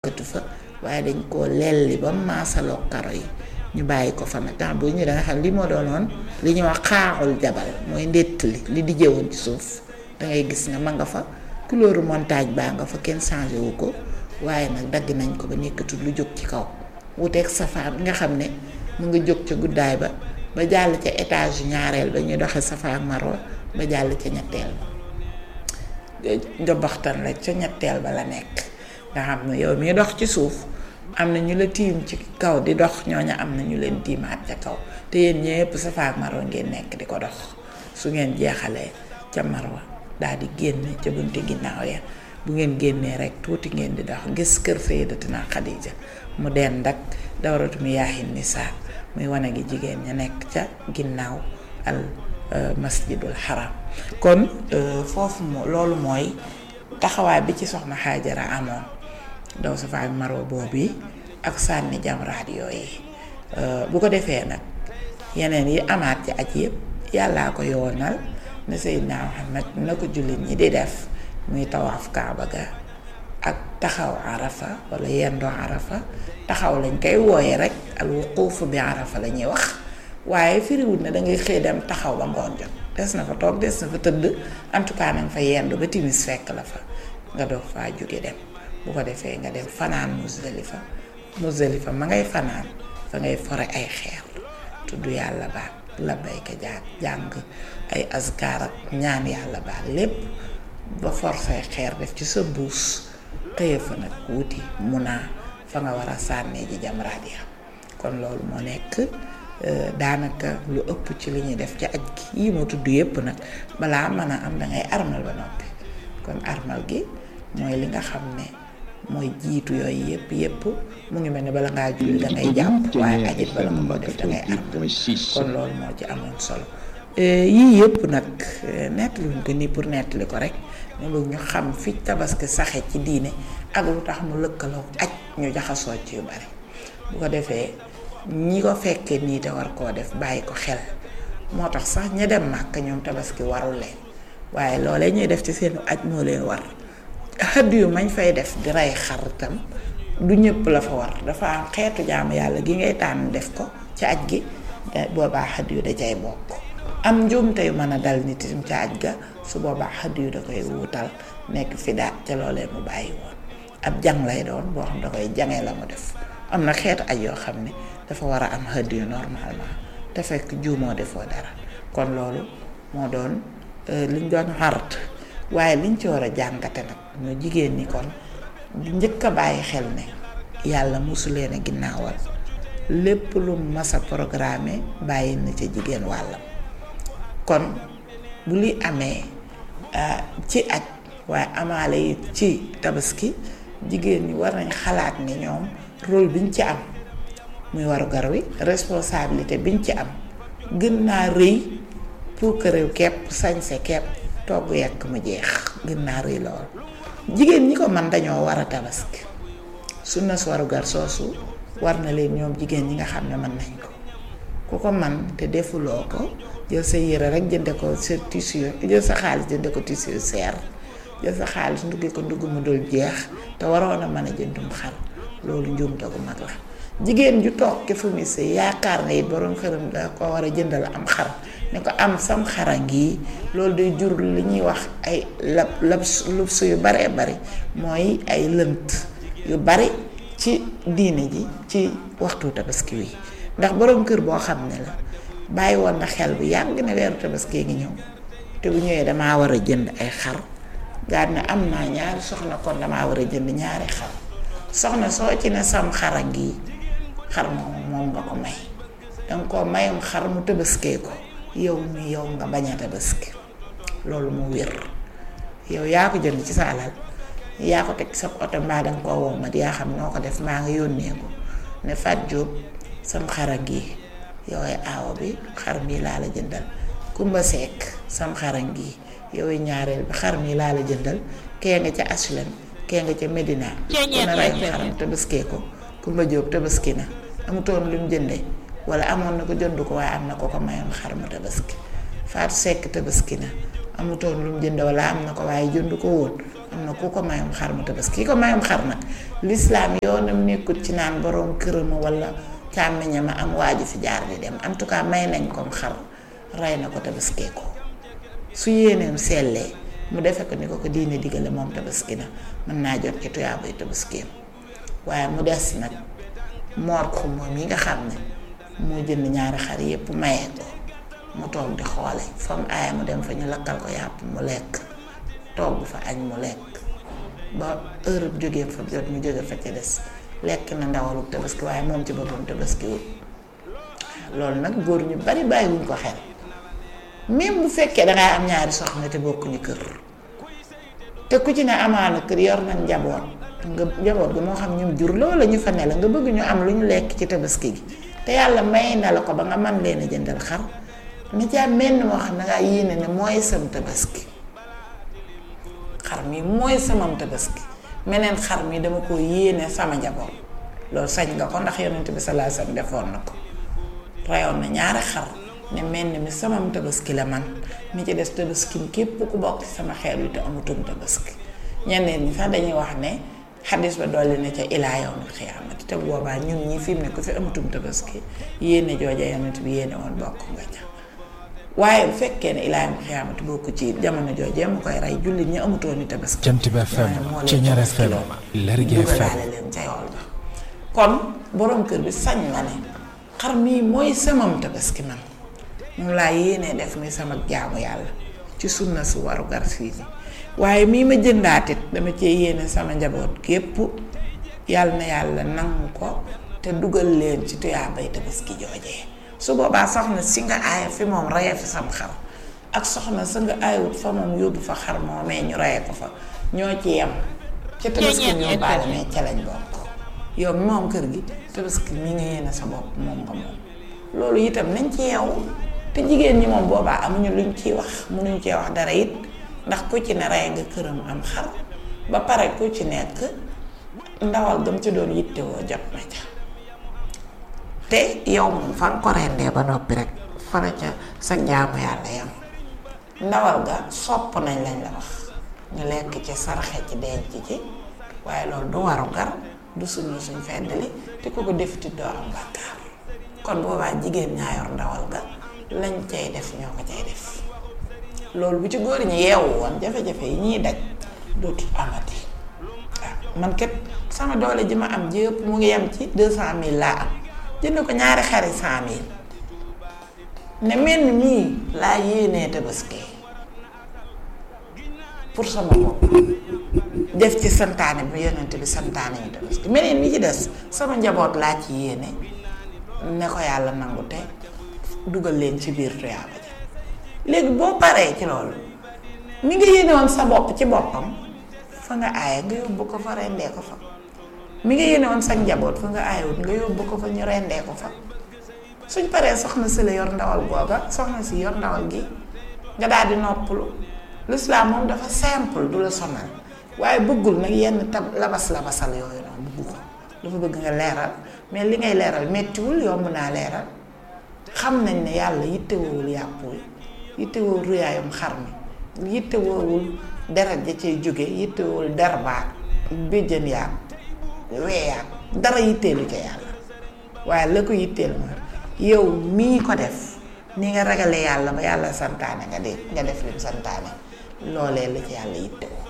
nekkatu fa waaye dañ koo lelli ba maasaloo karo yi ñu bàyyi ko fa nag tax bu ñu da nga xam li moo doonoon li ñuy wax xaaxul jabal mooy ndett li li di jëwoon ci suuf dangay gis nga ma nga fa couleur montagne baa nga fa kenn changé wu ko waaye nag dagg nañ ko ba nekkatul lu jóg ci kaw wuteeg safa bi nga xam ne mu nga jóg ca guddaay ba ba jàll ca étage ñaareel ba ñuy doxe safa ak marwa ba jàll ca ñetteel ba njobaxtan la ca ñetteel ba la nekk nga xam ne yow mii dox ci suuf am na ñu la tiim ci kaw di dox ñooña am na ñu leen tiimaat ca kaw te yéen ñëpp safa ak marwa ngeen nekk di ko dox su ngeen jeexalee ca marwa daal di génn ca bunti ginnaaw ya bu ngeen génnee rek tuuti ngeen di dox gis kër Sayyidatina Xadija mu dend ak dawratu miyaahin nisaa muy wane gi jigéen ña nekk ca ginnaaw al masjidul haram kon foofu moo loolu mooy taxawaay bi ci soxna Xaajara amoon daw safa ak marwa boobu ak sànni jamraat yooyu bu ko defee nag yeneen yi amaat ci aj yëpp yàllaa ko yoonal ne Seydina Muhammad na ko jullit ñi di def muy tawaaf kaaba ga ak taxaw arafa wala yendoo arafa taxaw lañ koy wooye rek al wuquuf bi arafa la ñuy wax waaye firiwut ne dangay xëy dem taxaw ba ngoon jot des na fa toog des na fa tëdd en tout cas nanga fa yendu ba timis fekk la fa nga doog faa jóge dem bu ko defee nga dem fanaan Muzdalifa Muzdalifa ma ngay fanaan fa ngay fore ay xeer tudd yàlla baat labbayka jàng jàng ay azkar ak ñaan yàlla baat lépp ba forcé xeer def ci sa buus xëye fa nag wuti mun naa fa nga war a sànnee ji jamraat ya kon loolu moo nekk daanaka lu ëpp ci li ñuy def ci aj gi yii ma tudd yépp nag balaa mën a am dangay armal ba noppi kon armal gi mooy li nga xam ne mooy jiitu yooyu yépp yépp mu ngi mel ni bala ngaa julli dangay jàpp waaye ajit bala nga ko def dangay armal kon loolu moo ci amoon solo yii yëpp nag nettaluñ ko nii pour nettali ko rek ñu bëgg ñu xam fi tabaski saxe ci diine ak lu tax mu lëkkaloo aj ñu jaxasoo ci yu bari bu ko defee ñi ko fekkee nii te war koo def bàyyi ko xel moo tax sax ña dem màkk ñoom tabaski warul leen waaye loolee ñuy def ci seen aj moo leen war xëdd yu mañ fay def di rey xar tam du ñëpp la fa war dafa am xeetu jaamu yàlla gi ngay tànn def ko ci aj gi boobaa xëdd yu da cay bokk am njuumte yu mën a dal nit itam ca aj ga su boobaa xëdd yu da koy wuutal nekk fi daat ca loolee mu bàyyi woon ab jàng lay doon boo xam da koy jangee la mu def am na xeetu aj yoo xam ne dafa war a am xëdd yu normalement te fekk juumoo defoo dara kon loolu moo doon liñ doon xart waaye liñ ci war a jàngate nag ñu jigéen ñi kon njëkk a bàyyi xel ne yàlla mosu leen a ginnaawal lépp lu mas a programme bàyyi na ca jigéen wàllam kon bu li amee ci aj waaye amaale yi ci tabaski jigéen ñi war nañ xalaat ni ñoom rôle biñ ci am muy waru gar wi responsabilité biñ ci am gën naa rëy pour que réew kepp sañse kepp togg yekk mu jeex gën naa rëy lool jigéen ñi ko man dañoo war a tabaski sunna su waru gar soosu war na leen ñoom jigéen ñi nga xam ne mën nañ ko ku ko man te defuloo ko jël sa yére rek jënde ko sa tissu jël sa xaalis jënde ko tissu seer jël sa xaalis nduggi ko ndugg mu dul jeex te waroon a mën a jëndum xar loolu njuumte gu mag la jigéen ju toog ke fu mu sëy yaakaar na it borom xëram da ko war a jëndal am xar ne ko am sam xara ngi loolu day jur li ñuy wax ay lab lab lubs yu baree bari mooy ay lënt yu bari ci diine ji ci waxtu tabaski wi ndax borom kër boo xam ne la bàyyi woon na xel bu yàgg ne weeru tabaski ngi ñëw te bu ñëwee damaa war a jënd ay xar daal ne am naa ñaari soxna kon damaa war a jënd ñaari xar soxna soo ci ne sam xara ngi xar moom moom nga ko may danga ko mayam xar mu tabaskee ko yow mi yow nga bañ a tabaski loolu mu wér yow yaa ko jënd ci sa alal yaa ko teg sa oto mbaa danga koo wow mat yaa xam noo ko def maa nga yónnee ko ne Fat Jóob sam xara ngi yow ay aawo bi xar mii laa la jëndal Kumba Sekk sam xara ngi yow ñaareel bi xar mii laa la jëndal kee nga ca Aslem kee nga ca Medina ku ne rey xaram tabaskee ko Kumba Jóob tabaski na amutoon lu mu jëndee wala amoon na ko jënd ko waaye am na ko ko mayoon xar mu tabaski Faatu Sekk tabaski na amutoon lu mu jënd wala am na ko waaye jënd ko woon am na ku ko mayum xar mu tabaski ki ko mayum xar nag lislaam yoonam nekkut ci naan borom këram wala càmmiñam a am waaju fi jaar di dem en tout cas may nañ kom xar rey na ko tabaskee ko su yéeneem sellee mu defe ko ni ko ko diine digale moom tabaski na mën naa jot ci tuyaabay tabaskeem waaye mu des nag moor ko moom yi nga xam ne moo jënd ñaari xar yépp mayee ko mu toog di xoole fa mu aaya mu dem fa ñu lakkal ko yàpp mu lekk togg fa añ mu lekk ba heure bu jógee fa jot mu jóge fa ca des lekk na ndawalu tabaski waaye moom ci boppam tabaski wut loolu nag góor ñu bari bàyyiwuñ ko xel même bu fekkee dangay am ñaari soxna te bokkuñu kër te ku ci ne amaana kër yor nañ njaboot nga njaboot gi moo xam ñu jur loola ñu fa ne la nga bëgg ñu am lu ñu lekk ci tabaski gi te yàlla may na la ko ba nga man leen a jëndal xar ni ci am menn moo xam ne ngaa yéene ne mooy sam tabaski xar mi mooy samam tabaski meneen xar mi dama ko yéene sama njaboot loolu sañ nga ko ndax yonent bi sallallahu alayhi wasallam defoon na ko reyoon na ñaari xar ne menn mi samam tabaski la man mi ci des tabaskim képp ku bokk ci sama xeet wi te amutum tabaski ñeneen ñi sax dañuy wax ne xadis ba dolli na ca ilaa yawmil xiyaamati te boobaa ñun ñi fi mu ne ku fi amutum tabaski yéene jooja yonent bi yéene woon bokk nga ca waaye bu fekkee ne ilaa yawmil xiyaamati bokk ci jamono joojee mu koy rey jullit ñi amutoon ni tabaski Jant bi FM Ceñeer FM Lergui FM dugalaale leen ca yool ba kon borom kër bi sañ na ne xar mii mooy samam tabaski man moom laa yéenee def muy sama jaamu yàlla ci sunna su waru gar fii ni waaye mii ma jëndaatit dama cee yéene sama njaboot gépp yàlla na yàlla nangu ko te dugal leen ci tuyaabay tabaski joojee su boobaa soxna si nga aaya fi moom reye fi sam xar ak soxna sa nga aayut fa moom yóbbu fa xar moomee ñu reye ko fa ñoo ci yem ca tabaski ñoo baale mais ca lañ bokk yow moom kër gi tabaski mi nga yéene sa bopp moom nga moom loolu itam nañ ci yeewu te jigéen ñi moom boobaa amuñu luñ ciy wax mënuñ cee wax dara it ndax ku ci ne rey nga këram am xar ba pare ku ci nekk ndawal gam ci doon yittewoo jot na ca te yow moom fa nga ko rendee ba noppi rek fa la ca sa jaamu yàlla yam ndawal ga sopp nañ lañ la wax ñu lekk ci sarxe ci denc ci waaye loolu du waru gar du suñu suñ feddali te ku ko defiti doo am bàkkaar kon boobaa jigéen ñaa yor ndawal ga lañ cay def ñoo ko cay def loolu bu ci góor ñi yeewu woon jafe-jafe yi ñuy daj dootul amati waaw man kat sama doole ji ma am jëpp mu ngi yem ci deux cent mille laa am jënd ko ñaari xari cent mille ne mel ni mii laa yéenee tabaski pour sama bopp def ci santaane bi yonent bi santaane ñu tabaski meneen mi ci des sama njaboot laa ci yéene ne ko yàlla nangu te dugal leen ci biir tuyaaba ja léegi boo paree ci loolu mi nga yéene woon sa bopp ci boppam fa nga aaye nga yóbbu ko fa rendee ko fa mi nga yéene woon sa njaboot fa nga aayewut nga yóbbu ko fa ñu rendee ko fa suñ paree soxna si la yor ndawal googa soxna si yor ndawal gi nga daal di noppalu lislaam moom dafa simple du la sonal waaye bëggul nag yenn tab labas labasal yooyu noonu bëggu ko dafa bëgg nga leeral mais li ngay leeral mettiwul yomb naa leeral xam nañ ne yàlla yittewoowul yàpp wi yittewoowul ruyaayum xar mi yittewoowul deret ja cay jóge yittewoowul derbaat béjjën yaag weeyaag dara yitteelu ca yàlla waaye la ko yitteel ma yow mii ko def ni nga ragale yàlla ba yàlla santaane nga de nga def lim santaane loolee la ci yàlla yittewoo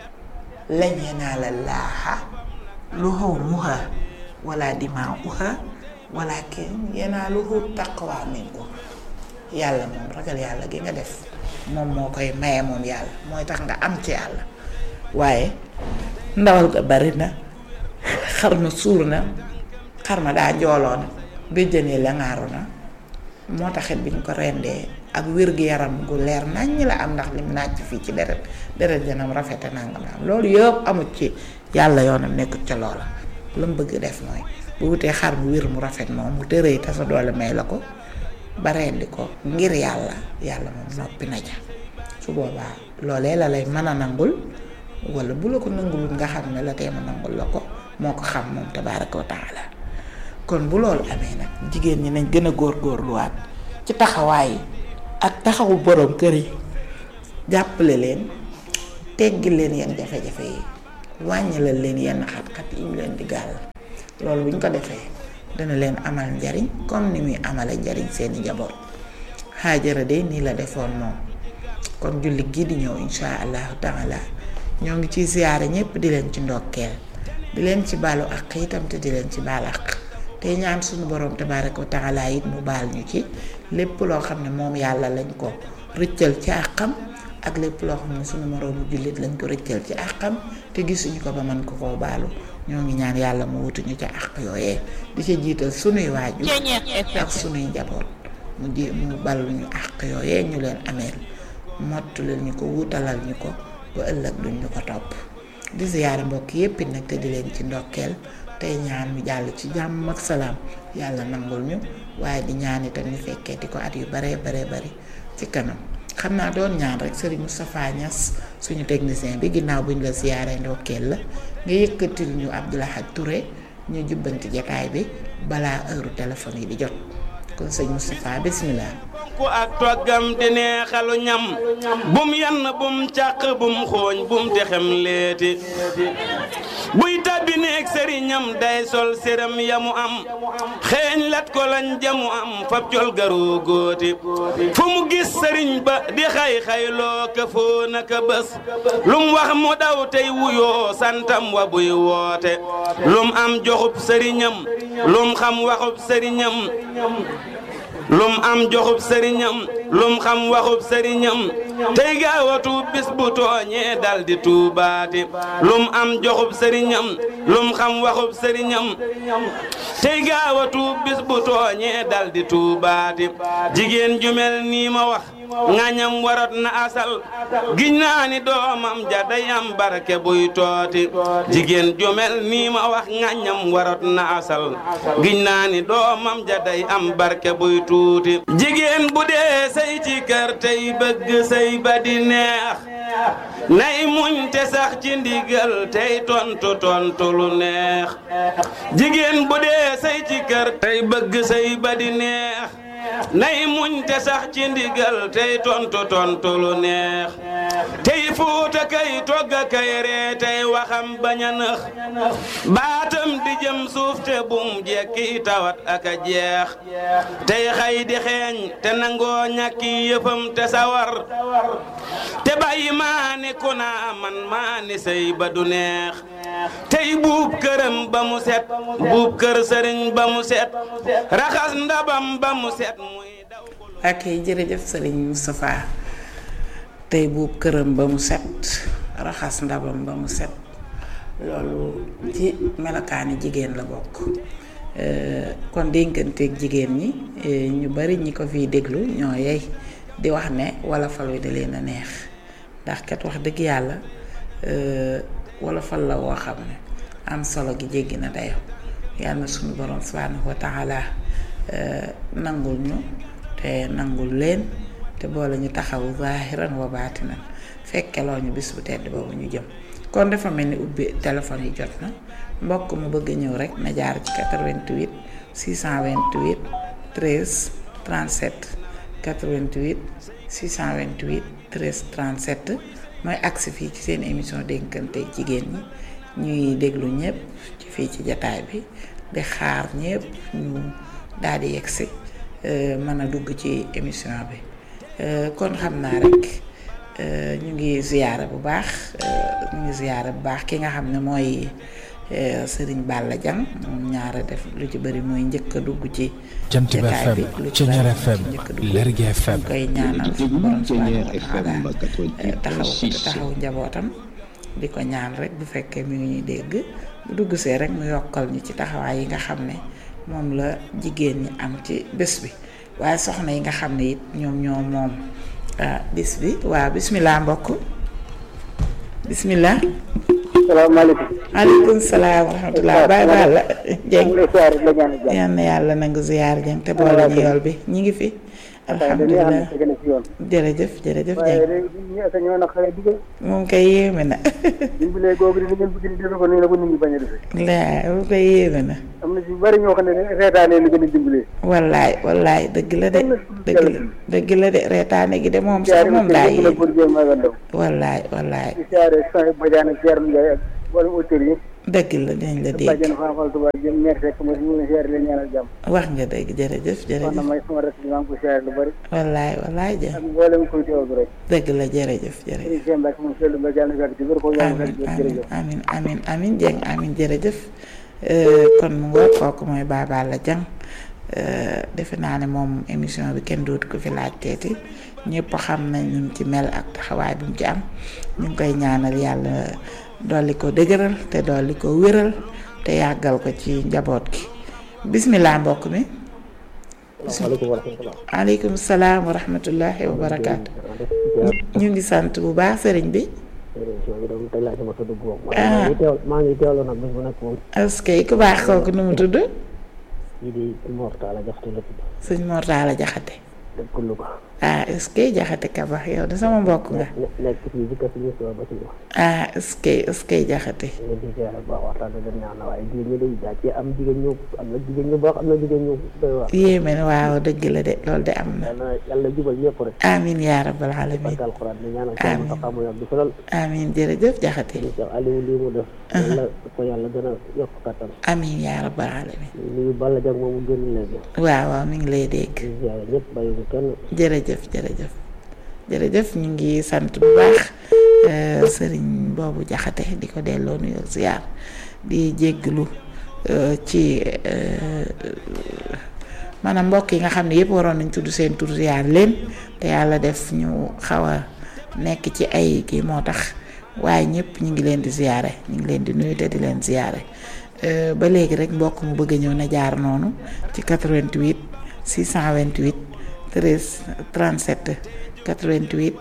lan yanaala llaaha luhumuha wala dimaa'uha walakin yanaaluhu taqwa minkum yàlla moom ragal yàlla gi nga def moom moo koy maye moom yàlla mooy tax nga am ci yàlla waaye ndawal ga bari na xar ma suur na xar ma daa njooloon béjjëni la ngaaru na moo taxit bi ñu ko rendee ak wér-gu-yaram gu leer naññ la am ndax lim nàcc fii ci deret deret janam rafete nangam am loolu yëpp amut ci yàlla yoonam nekkut ca loola la mu bëgg def mooy bu wutee xar mu wér mu rafet moom mu tërëy te sa doole may la ko ba rendi ko ngir yàlla yàlla moom noppi na ja su boobaa loolee la lay mën a nangul wala bu la ko nangulul nga xam ne la teema nangul la ko moo ko xam moom tabaaraka wa taala kon bu loolu amee nag jigéen ñi nañ gën a góorgóorluwaat ci taxawaay yi ak taxawu borom kër yi jàppale leen teggi leen yenn jafe-jafe yi wàññilal leen yenn xat-xat yi mu leen di gàll loolu bu ñu ko defee dana leen amal njariñ comme ni muy amale njariñ seeni njaboot Haajara de nii la defoon moom kon julli gi di ñëw insha allahu taala ñoo ngi ciy siyaare ñépp di leen ci ndokkeel di leen ci baalu ak itam te di leen ci baal ak te ñaan suñu borom tabaraka wa taala it mu baal ñu ci lépp loo xam ne moom yàlla lañ ko rëccal ci àqam ak lépp loo xam ne suñu moroomu jullit lañ ko rëccal ci àqam te gisuñu ko ba mën ko koo baalu ñoo ngi ñaan yàlla mu wutuñu ca àq yooyee di ca jiital sunuy waajur ak sunuy njaboot mu ji mu balluñu àq yooyee ñu leen ameel mottulil ñu ko wutalal ñu ko ba ëllëg duñ ñu ko topp di ziyaare mbokk yépp it nag te di leen ci ndokkeel tey ñaan mu jàll ci jàmm ak salaam yàlla nangul ñu waaye di ñaan itam ñu fekkee di ko at yu baree baree bari ci kanam xam naa doon ñaan rek Serigne Moustapha Niass suñu technicien bi ginnaaw buñ la ziyaare ndokkeel la nga yëkkatil ñu Abdoulahad Touré ñu jubbanti jataay bi balaa heure téléphone yi di jot kon sëñ Moustapha bismillah ku ak toggam di neexalu ñam bum yann bum càq bum xooñ bum texem leeti buy tàbbi neeg sëriñam day sol séram yamu am xeeñ lat ko lañ jamu am fab col garoo góoti fu mu gis sëriñ ba di xay-xayloo ka foo naka bés lum wax mu daw tey wuyoo santam wa buy woote lum am joxub sëriñam lum xam waxub sëriñam lum am joxub sëriñam lum xam waxub sëriñam tey gaawatu bis bu tooñee dal di tuubaati lum am joxub sëriñam lum xam waxub sëriñam tey gaawatu bis bu tooñee dal di tuubaati jigéen ju mel nii ma wax ngañam warot na asal giñ naa ni doomam ja day am barke buy tooti jigéen ju mel nii ma wax ngañam warot na asal giñ naa ni doomam ja day am barke buy tuuti jigéen bu dee say ci kër tey bëgg say ba di neex nay muñ te sax ci ndigal tey tontu tontu lu neex jigéen bu dee say ci kër tey bëgg say ba di neex nay muñ te sax ci ndigal tey tontu tontu lu neex tey fuuta kay togga kay ree tey waxam bañ a nëx baatam di jëm suuf te bum jekki tawat ak a jeex tey xay di xeeñ te nangoo ñàkki yëfam te sawar te bàyyi maa ni ku naa man maa ni sëy ba du neex tey buub këram ba mu set buub kër sëriñ ba mu set raxas ndabam ba mu set muy daw ak jërëjëf Serigne Moustapha tey buub këram ba mu set raxas ndabam ba mu set loolu ci melokaani jigéen la bokk kon dénkanteeg jigéen ñi ñu bari ñi ko fiy déglu ñoo yey di wax ne wala fal wi da leen a neex ndax kat wax dëgg yàlla wala fal la woo xam ne am solo gi jéggi na dayo yàlla na suñu borom subhanahu wa taala nangul ñu te nangul leen te boole ñu taxawu zahiran wa baatinan fekkeloo ñu bis bu tedd boobu ñu jëm kon dafa mel ni ubbi téléphone yi jot na mbokk mu bëgg ñëw rek na jaar ci 88 628 13 37 88 628 13 37 mooy agsi fii ci seen émission dénkante jigéen ñi ñuy déglu ñëpp ci fii ci jataay bi di xaar ñëpp ñu daal di yegsi mën a dugg ci émission bi kon xam naa rek ñu ngi ziyaara bu baax ñu ngi ziyaara bu baax ki nga xam ne mooy Sëriñ Balla Diang moom ñaara def lu ci bëri mooy njëkk a dugg ci Jant bi jataay bi FM lu ci Ceñeer bëri FM njëkk a dugg Lergui FM ñu koy ñaanal suñu borom subhanahu wa taala taxaw ko te taxaw njabootam di ko ñaan rek bu fekkee mi ngi ñuy dégg bu dugg see rek mu yokkal ñu ci taxawaay yi nga xam ne moom la jigéen ñi am ci bés bi waaye soxna yi nga xam ne it ñoom ñoo moom ah bis bi waaw bismillah mbokk bismillah salaamaaleykum. aleykum salaam wa rahmatullah baay baal la jeng maa ngi lay siyaare la ñaan jàmm. yal na yàlla nangu ziyaar jeng te boole ñu yool bi ñi ngi fi alhamdulilah alhamdulilah dañuy am ci yoon. jërëjëf jërëjëf waaye jeng léegi ñi ak ñoo na xale dugal. moom koy yéeme na dimbalee googu di ngeen bëgg di defe ko nii la ko nit ñi bañ a defee. laa moom koy yéeme na am am na si bari ñoo xam ne reetaane lu gën a dimbalee wallaay wallaay dëgg la de dëgg la dëgg la de reetaane gi de moom sax moom daa la yéen pour jël maga ndaw wallaay wallaay di siyaare Sonia Badiane ak Thierno Ndiaye ak wala auteur yi dëgg la dinañ la dégg bàjjen Fapal Touba jëm meer fekk ma si ñu ngi siyaare leen ñaanal jàmm wax nga dëgg jërëjëf wax na jërëjëf may sama rek maa ngi ko siyaare lu bari wallaay wallaay ja ak mboolem koy teewlu rek dëgg la jërëjëf jërëjëf sëriñ Cheikh Mbacke moom seetlu ba jàll fekk ci wér ko yàlla amin fekk ci amin jërëjëf amin amin amin jeng amin jërëjëf Euh, kon mu nga kooku mooy Baba la jang Euh, defe naa ne moom émission bi kenn dootu ko fi laajteeti ñëpp xam nañ ñu ci mel ak taxawaay bi mu ci am ñu ngi koy ñaanal yàlla dolli ko dëgëral te dolli ko wéral te yàggal ko ci njaboot gi bismillah mbokk mi waaleykum wa rahmatulah. aleykum salaam wa rahmatullahi wa barakaatu ñu ngi sant bu baax sëriñ bi émission bi doon tey laa sama tudd moom. Ah. maa ngi teew maa ngi teewlu nag bés bu nekk moom. askay ku baax kooku nu mu tudd kii di Mor Talla Jaxate la tudd. sëñ Mor Talla Jaxate dëkk Louga. ah est-ce que jaxate ka baax yow de sama mbokk nga ne nekk fii ci kër si ñëpp ba ci ñëw. ah est-ce que est-ce que jaxate nga di ziare bu baax waxtaan bi dem ñaan na waaye jigéen ñi day daa ci am jigéen ñu am na jigéen ñu baax am na jigéen ñu doy waar. yéeme na waaw dëgg la de loolu de am na yàlla yàlla jubal ñëpp rek. amin yaa rabbal alamin barke alxuraan di ñaanal Amiin. kenn taxaw mu yàgg fi lool. amin jërëjëf jaxate di Cheikh Aliou lii mu def. yàlla ko yàlla gën a yokk kattan. amin yaa rabbal alamin nuyu Balla Dieng moomu génn léegi. waaw waaw mi ngi lay dégg di ziare ñëpp bàyyiwu kenn. jërëjëf jërëjëf jërëjëf ñu ngi sant bu baax euh, sëriñ boobu jaxate di ko delloo nuyoo ziar di jégglu euh, ci euh, maanaam mbokk yi nga xam ne yëpp waroon nañ tudd seen tur ziar leen te yàlla def ñu xaw a nekk ci ay kii moo tax waaye ñëpp ñu ngi leen di ziare ñu ngi leen di nuyu te di leen ziare Euh, ba léegi rek mbokk mu bëgg a ñëw na jaar noonu ci 88 628 13 37 88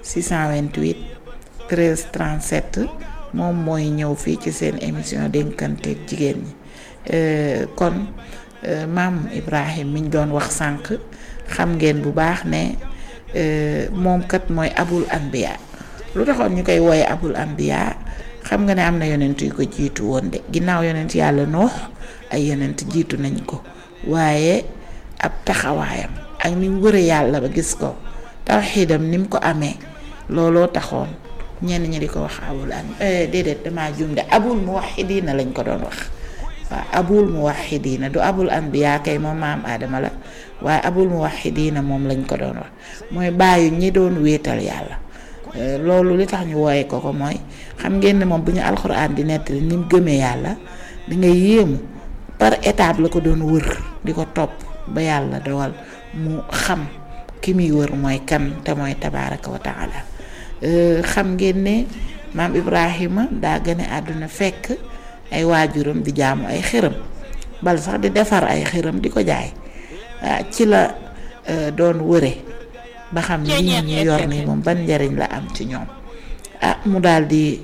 628 13 37 moom mooy ñëw fii ci seen émission dénkanteeg jigéen ñi Euh, kon euh, maam Ibrahim mi ñu doon wax sànq xam ngeen bu baax ne euh, moom kat mooy abul anbiya lu taxoon ñu koy wooye abul anbiya xam nga ne am na yonent yu ko jiitu woon de ginnaaw yonent yàlla noox ay yonent jiitu nañ ko waaye ab taxawaayam ak ni mu wëre yàlla ba gis ko tawxiidam ni mu ko amee looloo taxoon ñenn ñi di ko wax abul an eh, déedéet damaa jum de abul muwaxidiina lañ ko doon wax waaw abul muwaxidiina du abul anbiya kay moom maam aadama la waaye abul muwaxidiina moom lañ ko doon wax mooy bàyyi ñi doon wéetal yàlla Euh, loolu li tax ñu wooye ko ko mooy xam ngeen ne moom bu ñu alxuraan di nettali ni mu gëmee yàlla di nga yéemu par étape la ko doon wër di ko topp ba yàlla dogal mu xam ki muy wër mooy kan te mooy tabaaraka wa taala Euh, xam ngeen ne maam Ibrahima daa gane àdduna fekk ay waajuram di jaamu ay xërëm bal sax di defar ay xërëm di ko jaay ah ci la euh, doon wëre ba xam ni lii ñu yor nii moom ban njariñ la am ci ñoom ah mu daal di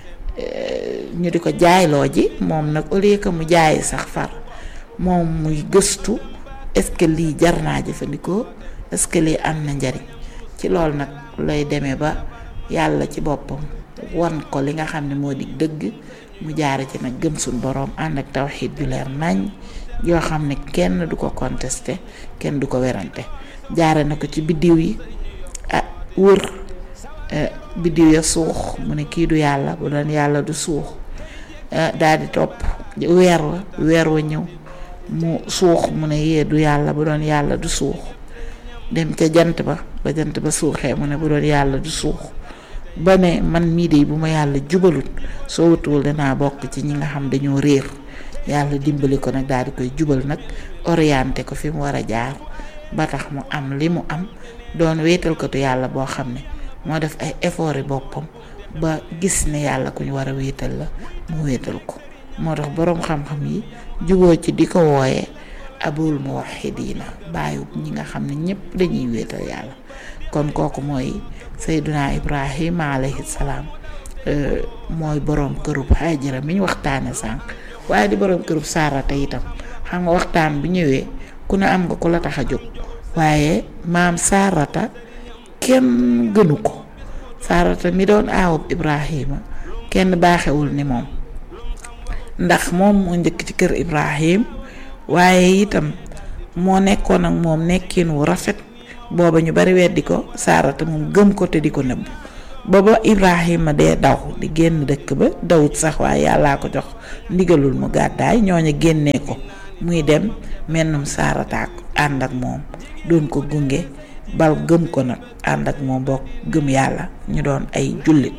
eh, ñu di ko jaayloo ji moom nag au lieu que mu jaay sax far moom muy gëstu est-ce que lii jar naa jëfandikoo est-ce que lii am na njariñ ci loolu nag lay demee ba yàlla ci boppam wan ko li nga xam ne moo di dëgg mu jaare ci nag gëm suñ boroom ànd ak tawxiid ju leer nañ yoo xam ne kenn du ko contesté kenn du ko werante jaare na ko ci biddiw yi ah wër eh, biddiw ya suux mu ne kii du yàlla bu doon yàlla du suux daal di topp weer wa weer wa ñëw mu suux mu ne yee du yàlla bu doon yàlla du suux dem ca jant ba ba jant ba suuxee mu ne bu doon yàlla du suux ba ne man mii de bu ma yàlla jubalut soo wutuwul danaa bokk ci ñi nga xam dañoo réer yàlla dimbali ko nag daal di koy jubal nag orienté ko fi mu war a jaar ba tax mu am li mu am doon wéetal ko tu yàlla boo xam ne moo def ay effort yi boppam ba gis ne yàlla ku ñu war a wéetal la mu wéetal ko moo tax boroom xam-xam yi juboo ci di ko wooyee abul muwaxidiina bàyyi ñi nga xam ne ñëpp dañuy wéetal yàlla kon kooku mooy sayduna ibrahima alayhi salaam mooy boroom kërub Hajara mi ñu waxtaane sànq waaye di boroom kërub Saarata itam xam nga waxtaan bu ñëwee ku ne am nga ku la tax a jóg waaye maam Saarata kenn gënu ko Saarata mi doon aawub Ibrahima kenn baaxewul ni moom ndax moom moo njëkk ci kër Ibrahim waaye itam moo nekkoon ak moom nekkin wu rafet booba ñu bari weddi ko saarata moom gëm ko te di ko nëbb booba Ibrahima dee daw di génn dëkk ba dawut sax waaye yàllaa ko jox ndigalul mu gàddaay ñooña génnee ko muy dem mennum saarataak ànd ak moom doon ko gunge bal gëm ko nag ànd ak moom bokk gëm yàlla ñu doon ay jullit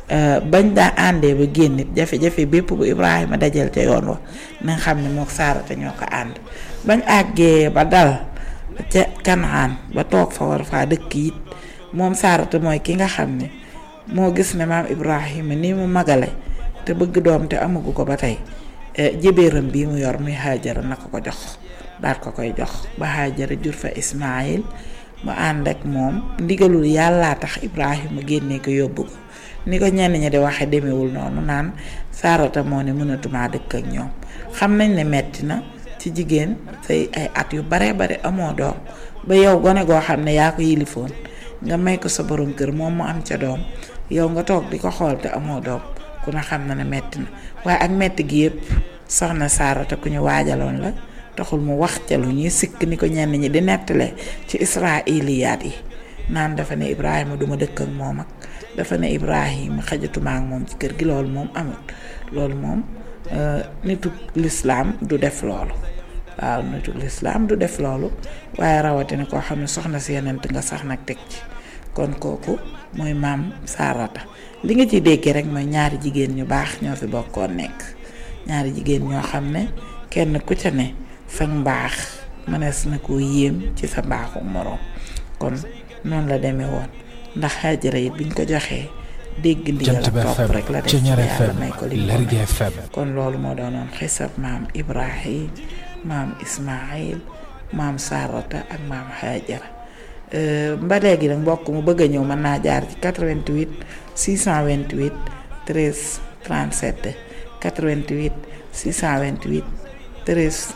bañ daa àndee ba génn it jafe-jafe bépp bu Ibrahima dajal ca yoon wa na nga xam ne mook saarata ñoo ko ànd bañ àggee ba dal ca Kanaan ba toog fa war faa dëkk it moom saarata mooy ki nga xam ne moo gis ne maam Ibrahima ni mu magale te bëgg doom te amagu ko ba tey jébéeram bii mu yor muy Haajara na ko ko jox daal ko koy jox ba Haajara jur fa Ismaayil mu ànd ak moom ndigalul yàllaa tax Ibrahima génnee ko yóbbu ko ni ko ñenn ñi di waxe demewul noonu naan saarata moo ne mënatumaa dëkk ak ñoom xam nañ ne metti na ci jigéen say ay at yu bare bare amoo doom ba yow gone goo xam ne yaa ko yilifoon nga may ko sa borom kër moom mu am ca doom yow nga toog di ko xool te amoo doom ku ne xam na ne metti na waaye ak metti gi yëpp soxna saarata ku ñu waajaloon la taxul mu wax ca lu ñuy sikk ni ko ñenn ñi di nettale ci israiliyaat yi naan dafa ne Ibrahima duma dëkk ak moom ak dafa ne Ibrahima xajatuma ak moom ci kër gi loolu moom amul loolu moom nitu lislaam du def loolu waaw nitu lislaam du def loolu waaye rawatina koo xam ne soxna si yenent nga sax nag teg ci kon kooku mooy maam saarata li nga ciy déggee rek mooy ñaari jigéen ñu baax ñoo fi bokkoon nekk ñaari jigéen ñoo xam ne kenn ku ca ne sa mbaax mënees na koo yéem ci sa mbaaxu moroom kon noonu la demee woon ndax Haajara it biñ ko joxee dégg ndigal ak topp rek la def ci yàlla may ko li kon loolu moo doonoon xisab maam Ibrahim maam Ismaayil maam Sarata ak maam Haajara ba léegi nag mbokk mu bëgg a ñëw mën naa jaar ci 88 628 13 37 88 628 13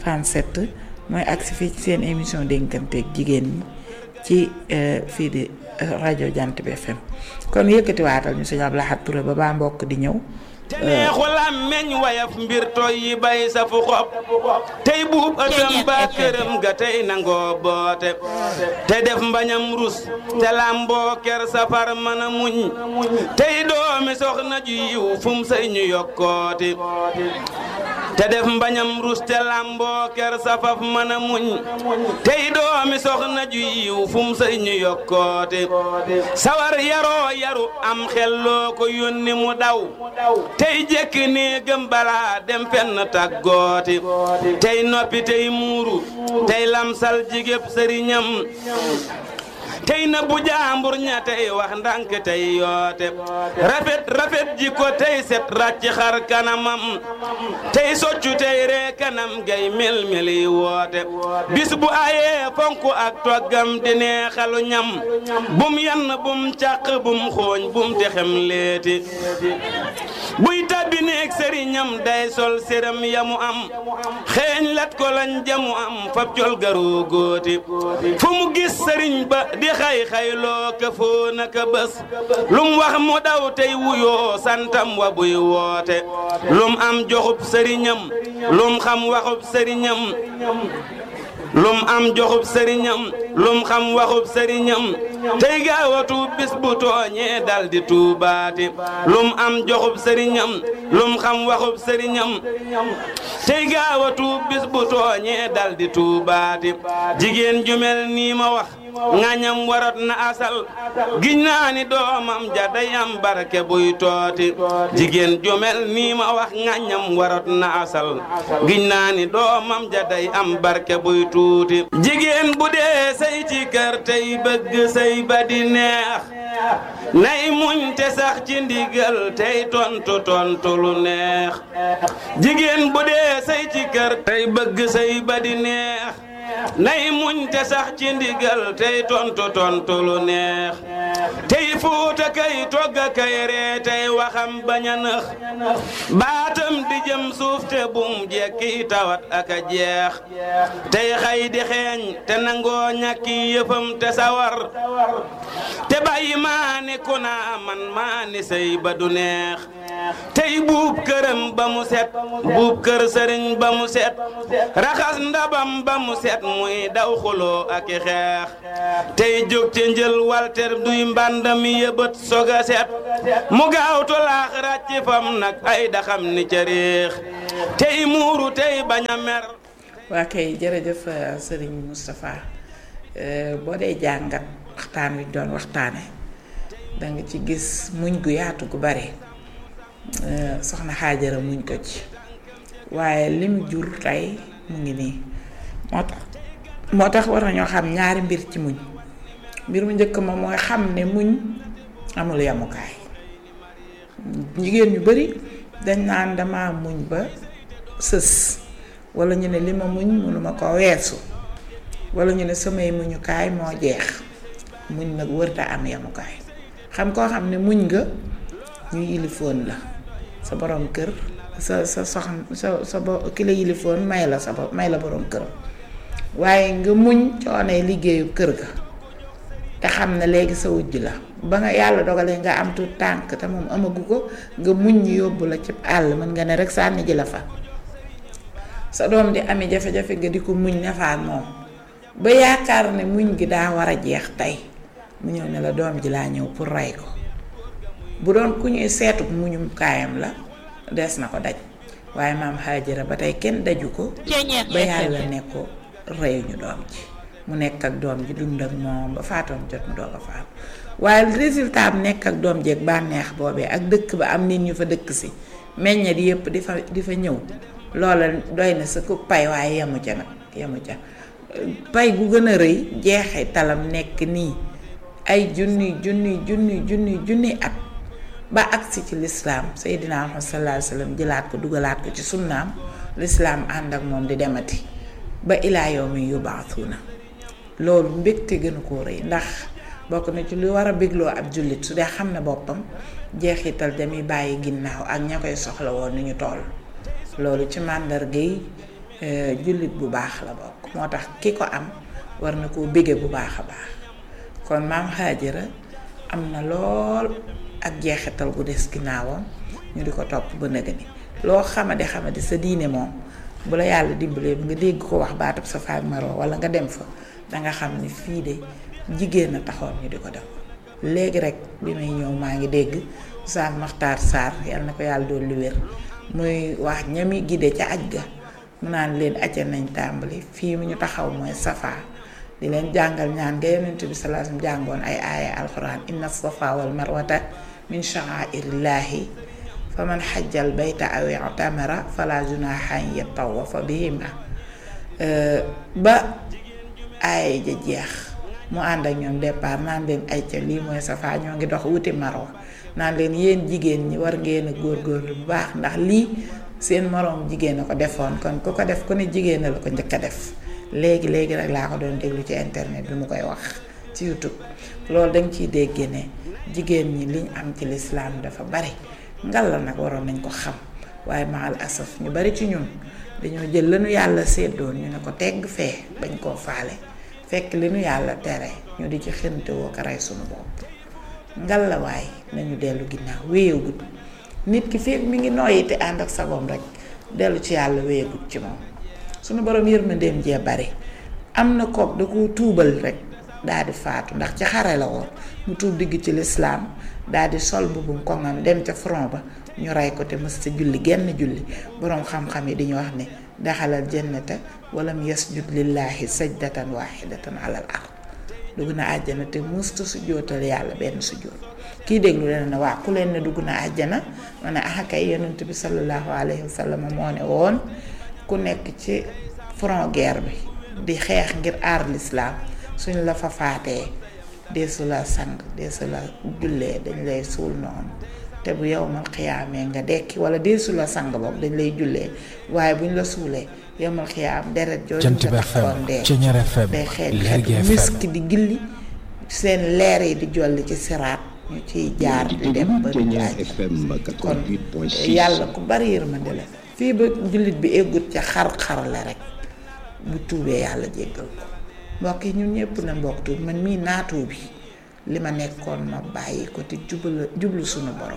37 mooy agsi fii ci seen émission dénkanteeg jigéen ñi ci fii di rajo Jant bi FM kon yëkkati waatal ñu sëñ Abdou Lahad Touré ba baa mbokk di ñëw te neexul am meñ wayaf mbir toy yi bay sa fu xob tey buub ëttam ba këram ga tey nangoo boote te def mbañam rus te lamboo ker safar mën a muñ tey doomi soxna ju yiw fum say ñu yokkooti te def mbañam rus te lamboo ker safaf mën a muñ tey doomi soxna ju yiw fum say ñu yokkooti sawar yaroo yaru am xel loo ko yónni mu daw tey jekk nii gëm balaa dem fenn tàggooti tey noppi tey muuru tey lamsal jigéb sëriñam tey na bu jaambur ña tey wax ndànk tey yoote rafet rafet ji ko tey set ràcc xar kanamam tey soccu tey ree kanam gay mel meli woote bis bu ayee fonk ak toggam di neexalu ñam bum yann bum càq bum xooñ bum texem leeti buy tabbi neeg sëriñam day sol séram yamu am xeeñ lat ko lañ jamu am fab col garoo góoti fu mu gis sëriñ ba di xay xayloo ka foo naka bés lum wax mu daw tey wuyoo santam wa buy woote lum am joxub sëriñam lum xam waxub sëriñam lum am joxub sëriñam lum xam waxub sëriñam tey gaawatu bis bu tooñee dal di tuubaati lum am joxub sëriñam lum xam waxub sëriñam tey gaawatu bis bu tooñee dal di tuubaati jigéen ju mel nii ma wax ngañam warat na asal giñ naa ni doomam ja day am barke buy tooti jigéen ju mel nii ma wax ngañam warat na asal giñ naa ni doomam ja day am barke buy tuuti jigéen bu dee say ci kër tey bëgg say ba di neex nay muñ te sax ci ndigal tey tontu tontu lu neex jigéen bu dee say ci kër tey bëgg say ba di neex nay muñ te sax ci ndigal tey tontu tontu lu neex tey fuuta kay togga kay ree tey waxam bañ a nëx baatam di jëm suuf te bum jekki tawat ak a jeex tey xay di xeeñ te nangoo ñàkki yëfam te sawar te bàyyi maa ni ku naa man maa ni sëy ba du neex tey buub këram ba mu set buub kër sëriñ ba mu set raxas ndabam ba mu set muy daw xuloo ak i xeex tey jóg ca njël walter duy mbàndam yëbët soga set mu gaaw tolaax ràcc fam nag ay daxam ni ca réex tey muuru tey bañ a mer waa kay jërëjëf sëriñ Moustapha boo dee jàngat waxtaan wi doon waxtaane danga ci gis muñ gu yaatu gu bare soxna xaajara muñ ko ci waaye lim jur tey mu ngi nii moo tax moo tax war nañoo xam ñaari mbir ci muñ mbir mu njëkk ma mooy xam ne muñ amul yamukaay jigéen ñu bari dañ naan dama muñ ba sës wala ñu ne li ma muñ mënuma ko weesu wala ñu ne samay muñukaay moo jeex muñ nag wërta am yamukaay xam koo xam ne muñ nga ñu yilifoon la sa borom kër sa sa soxna sa sa bo ki la yilifoon may la sa bo may la borom këram waaye nga muñ coonee liggéeyu kër ga te xam ne léegi sa wujj la ba nga yàlla dogalee nga am tuut tànk te moom amagu ko nga muñ ñu yóbbu la ci àll mën nga ne rek sànni ji la fa sa doom di ami jafe-jafe nga di ko muñ nefaat moom ba yaakaar ne muñ gi daa war a jeex tey mu ñëw ne la doom ji laa ñëw pour rey ko bu doon ku ñuy seetu muñum kaayam la des na ko daj waaye maam Haajara ba tey kenn daju ko ba yàlla ne ko reyuñu doom ji mu nekk ak doom ji dund ak moom ba faatoom jot mu doog a faatu waaye résultat am nekk ak doom jeeg bànneex boobee ak dëkk ba am nit ñu fa dëkk si meññet yépp di fa di fa ñëw loola doy na sa ku pay waaye yemu ca nag yemu ca pay gu gën a rëy jeexee talam nekk nii ay junni junni junni junni junni at ba agsi ci lislaam Seydina Muhammad sallallahu alayhi wa sallam jëlaat ko dugalaat ko ci sunnaam lislaam ànd ak moom di demati ba ilaa yawmi yubaasuuna loolu mbégte gënu koo rëy ndax bokk na ci lu war a bégloo ab jullit su dee xam ne boppam jeexital damuy bàyyi ginnaaw ak ña koy soxla woon ni ñu toll loolu ci màndargay jullit bu baax la bokk moo tax ki ko am war na koo bége bu baax a baax kon maam Haajara am na lool ak jeexital gu des ginnaawam ñu di ko topp ba nëga ni loo xamadi xamadi sa diine moom bu la yàlla dimbalee bi nga dégg ko wax baatab sa faak maroo wala nga dem fa danga xam ni fii de jigéen a taxoon ñu di ko def léegi rek bi may ñëw maa ngi dégg Oustaz Makhtar Sarr yal na ko yàlla doon lu wér muy wax ñami gide ca aj ga mu naan leen aja nañ tàmbali fii mu ñu taxaw mooy safa di leen jàngal ñaan nga yonent bi sallallahu alayhi wasallam jàngoon ay aaya alquran inna safa wal marwata min sha'airillahi fa man xajjal bayta aw i'tamara fala junaha an yatawafa bihima ba aaya ja jeex mu ànd ak ñoom départ naan leen ay ca lii mooy safa ñoo ngi dox wuti marwa naan leen yéen jigéen ñi war ngeen a góorgóorlu bu baax ndax lii seen moroom jigéen a ko defoon kon ku ko def ku ne jigéen la ko njëkk a def léegi léegi rek laa ko doon déglu ci internet bi mu koy wax ci YouTube loolu dañ ciy dégg ne jigéen ñi liñ am ci lislaam dafa bari ngal la nag waroon nañ ko xam waaye maal asaf ñu bari ci ñun dañoo jël lanu yàlla séddoon ñu ne ko tegg fee bañ koo faale fekk li nu yàlla tere ñu di ci xënte woo ko rey sunu bopp ngal la waay nañu dellu ginnaaw wéyagut nit ki fekk mi ngi nooyi te ànd ak sagoom rek dellu ci yàlla wéyagut ci moom sunu borom yërmandeem jee bari am na kook da ko tuubal rek daal di faatu ndax ci xare la woon mu tuub digg ci lislaam daal di sol mbubbum koŋam dem ca front ba ñu rey ko te mës sa julli genn julli boroom xam-xam yi di ñu wax ne daxalal jannata walam yasjud lillahi sajdatan wahidatan alal ard dugg na àjjana te musta su jootal yàlla benn su joot kii déglu leen ne waa ku leen ne dugg na àjjana ma ne ah kay yonent bi sallallahu alayhi wa sallam moo ne woon ku nekk ci front guerre bi di xeex ngir aar lislaam suñ la fa faatee deesu la sang deesu la jullee dañ lay suul noonu te bu yowmal xiyaamee nga dekki wala deesu la sang boobu dañ lay jullee waaye buñ la suulee yowmal xiyaam deret jooju Jant bi nga FM taxoon dee Ceñeer FM day xeet Lergui xeetu FM misk di gilli seen leer yi di jolli ci siraat ñu ciy jaar di dem ba du Ceñeer àjj FM kon 88.6 yàlla ku bari yërmande la fii ba jullit bi eggut ca xar-xar la rek bu tuubee yàlla jéggal ko mbokk yi ñun ñëpp na mbokk tuub man mii naatoo bi li ma nekkoon ma bàyyi ko te jublu jublu sunu borom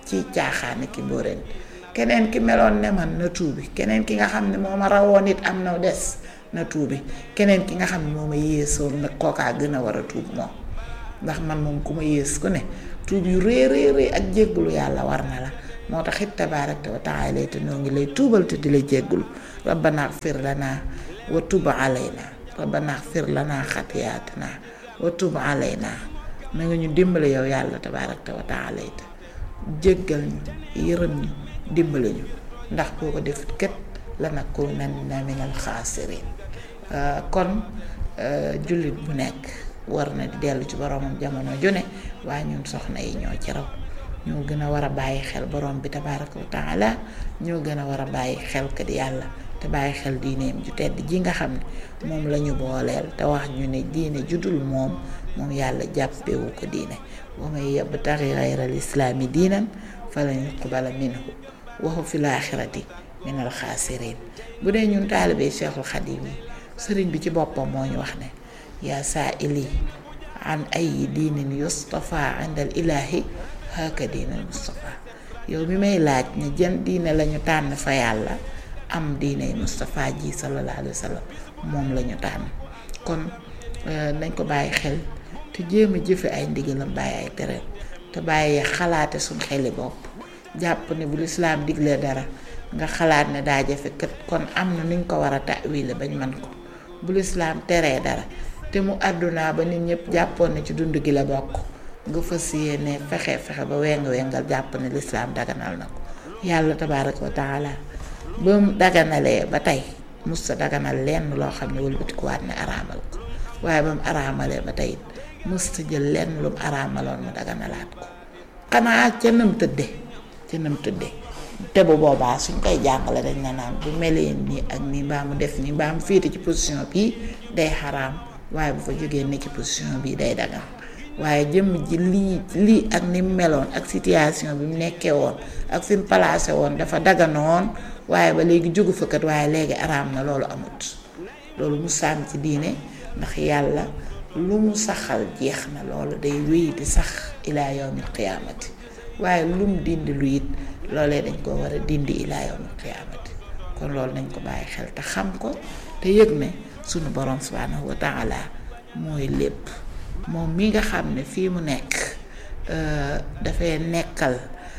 ci caaxaane ki mbóoreen keneen ki meloon ne man na tuubi keneen ki nga xam ne moo ma rawoon it am na des na tuubi keneen ki nga xam ne moo ma yéesoon nag kookaa gën a war a tuub moom ndax man moom ku ma yées ku ne tuub yu rëy rëy rëy ak jéggulu yàlla war na la moo tax it tabaarakta wa taala te noo ngi lay tuubal te di la jéggulu rabbana xfir lana wa tub alayna rabbana xfir lana xatiyaatina wa tub alayna na nga ñu dimbale yow yàlla tabaarakta wa taala te jéggal ñu yërëm ñu dimbale ñu ndax boo ko def kët lanakunanna minal xaasiriin kon jullit bu nekk war na di dellu ci boromam jamono june waaye ñun soxna yi ñoo ci raw ñoo gën a war a bàyyi xel borom bi tabaaraka wa taala ñoo gën a war a bàyyi xel kat yàlla te bàyyi xel diineem ju tedd ji nga xam ne moom la ñu booleel te wax ñu ne diine judul moom moom yàlla jàppewu ko diine wa man yabtaxi gayra al islaami diinan falan yuqbala minhu wa huwa fil aaxirati minal xaasiriin bu dee ñun taalibee Cheikhul Xadim yi sëriñ bi ci boppam moo ñu wax ne yaa saa ili an ay diinin yustafa indal ilaahi haka diinal mustafa yow mi may laaj ne jën diine lañu tànn fa yàlla am diiney mustafa ji sallallahu alayhi wa sallam moom lañu tànn kon nañ ko bàyyi xel te jéem a jëfe ay ndigalam bàyyi ay tereem te bàyyi xalaate suñ xeli bopp jàpp ne bu lislaam diglee dara nga xalaat ne daa jafe kat kon am na nuñ ko war a ta'wile bañ man ko bu lislaam teree dara te mu àddunaa ba nit ñëpp jàppoon ne ci dund gi la bokk nga fas yéene fexe fexe ba weng wengal jàpp ne lislaam daganal na ko yàlla tabaaraka wa taala ba mu daganalee ba tey mus sa daganal lenn loo xam ne wëlbatikuwaat ne araamal ko waaye ba mu araamalee ba tey mus sa jël lenn lu mu araamaloon mu daganalaat ko xanaa ca nam tëdde ca nam tëdde te bu boobaa suñ koy jàngale dañ na naan bu melee nii ak nii mbaa mu def nii mbaa mu féete ci position bii day xaraam waaye bu fa jógee ne ci position bii day dagan waaye jëmm ji lii lii ak ni mu meloon ak situation bi mu nekkee woon ak fi mu placé woon dafa daganoon waaye ba léegi jógu fa kat waaye léegi araam na loolu amut loolu mu sàmm ci diine ndax yàlla lu mu saxal jeex na loolu day wéy di sax ilaa yawmil qiyaamati waaye lu mu dindi lu it loolee dañ ko war a dindi ilaa yawmil qiyaamati kon loolu nañ ko bàyyi xel te xam ko te yëg ne sunu borom subhaanahu wa taala mooy lépp moom mi nga xam ne fii mu nekk dafay nekkal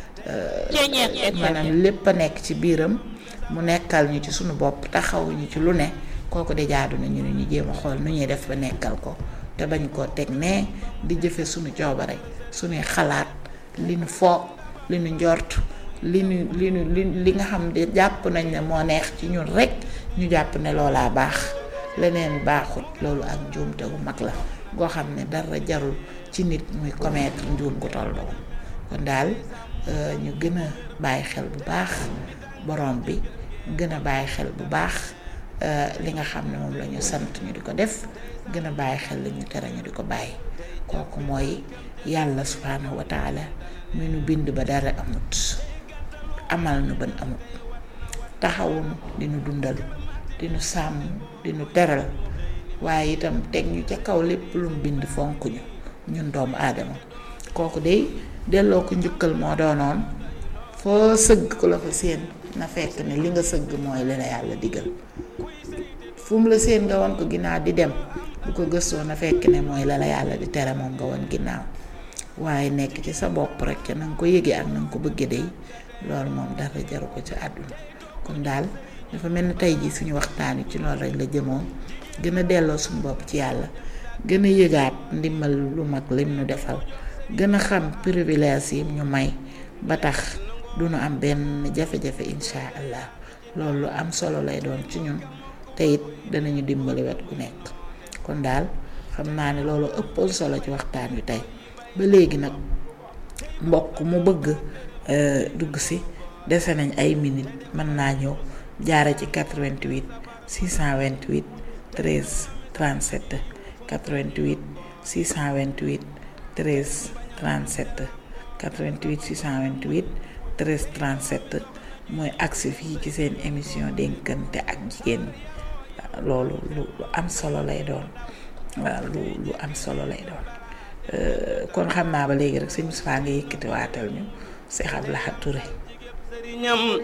maanaam lépp a nekk ci biiram mu nekkal ñu ci sunu bopp taxaw ñu ci lu ne kooku de jaadu na ñu ne ñu jéem a xool nu ñuy def ba nekkal ko te bañ koo teg ne di jëfe sunu coobare sunuy xalaat li nu foog li nu njort li nu li nu li li nga xam ne jàpp nañ ne moo neex ci ñun rek ñu jàpp ne loolaa baax leneen baaxut loolu ak njuumte gu mag la goo xam ne dara jarul ci nit muy commettre njuum gu toll doon kon daal ñu gën a bàyyi xel bu baax borom bi gën a bàyyi xel bu baax li nga xam ne moom la ñu sant ñu di ko def gën a bàyyi xel li ñu tere ñu di ko bàyyi kooku mooy yàlla subhaanahu wa taala mi nu bind ba dara amut amal nu ban amut taxawunu di nu dundal di nu sàmm di nu teral waaye itam teg ñu ca kaw lépp lu mu bind fonk ñu ñun doomu aadama kooku de delloo ko njukkal moo doonoon foo sëgg ku la fa séen na fekk ne li nga sëgg mooy li la yàlla digal fu mu la séen nga won ko ginnaaw di dem bu ko gëstoo na fekk ne mooy la la yàlla di tere moom nga won ginnaaw waaye nekk ci sa bopp rek ca na nga ko yëgee ak na nga ko bëggee day loolu moom dara jaru ko ci àdduna kon daal dafa mel ni tey jii suñu waxtaan wi ci loolu rek la jëmoon gën a delloo suñu bopp ci yàlla gën a yëgaat ndimbal lu mag lim nu defal gën a xam privilège yi ñu may ba tax du nu am benn jafe-jafe insha allah loolu lu am solo lay doon ci ñun te it danañu dimbali wet ku nekk kon daal xam naa ne loolu ëppoon solo ci waxtaan wi tey ba léegi nag mbokk mu bëgg dugg si dese nañ ay minutes mën naa ñëw jaare ci 88 628 13 37 88 628 13 37 88 628 13 37 mooy agsi fii ci seen émission dénkante ak jigéen loolu lu lu am solo lay doon waaw lu lu am solo lay doon kon xam naa ba léegi rek sëñ Moustapha nga yëkkati waatal ñu Cheikh Abdoulaye Touré sëriñam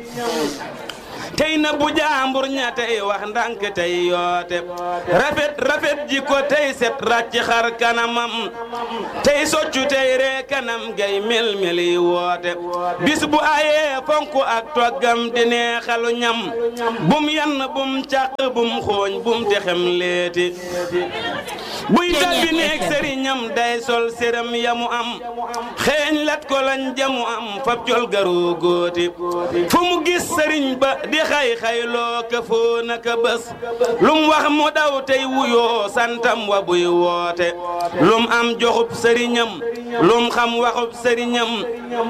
tey na bu jaambur ña tey wax ndànk tey yoote rafet rafet ji ko tey set ràcc xar kanamam tey soccu tey ree kanam gay mel meli woote bis bu ayee fonk ak toggam di neexalu ñam bum yann bum càq bum xooñ bum texem leeti buy tabbi neeg sëriñam day sol séram yamu am xeeñ lat ko lañ jamu am fab col garoo góoti fu mu gis sëriñ ba di xay xayloo ka foo naka bés lum wax mu daw tey wuyoo santam wa buy woote lum am joxub sëriñam lum xam waxub sëriñam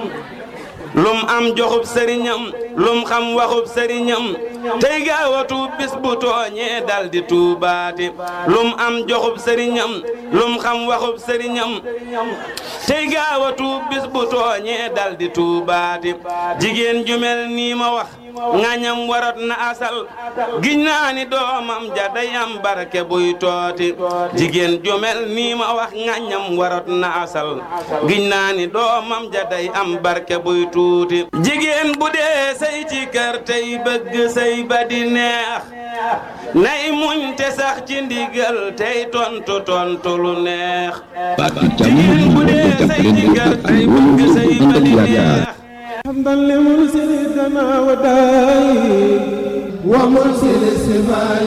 lum am joxub sëriñam lum xam waxub sëriñam tey gaawatu bis bu tooñee dal di tuubaati lum am joxub sëriñam lum xam waxub sëriñam tey gaawatu bis bu tooñee dal di tuubaati jigéen ju mel nii ma wax ngañam warat na asal giñ naa ni doomam ja day am barke buy tooti jigéen ju mel nii ma wax ngañam warat na asal giñ naa ni doomam ja day am barke buy tuuti jigéen bu dee say ci kër tey bëgg say ba di neex nay muñ te sax ci ndigal tey tontu tontu lu neex jigéen bu dee say ci kër tey bëgg say ba di neex حمدا لمرسل الدماء والداء ومرسل السماء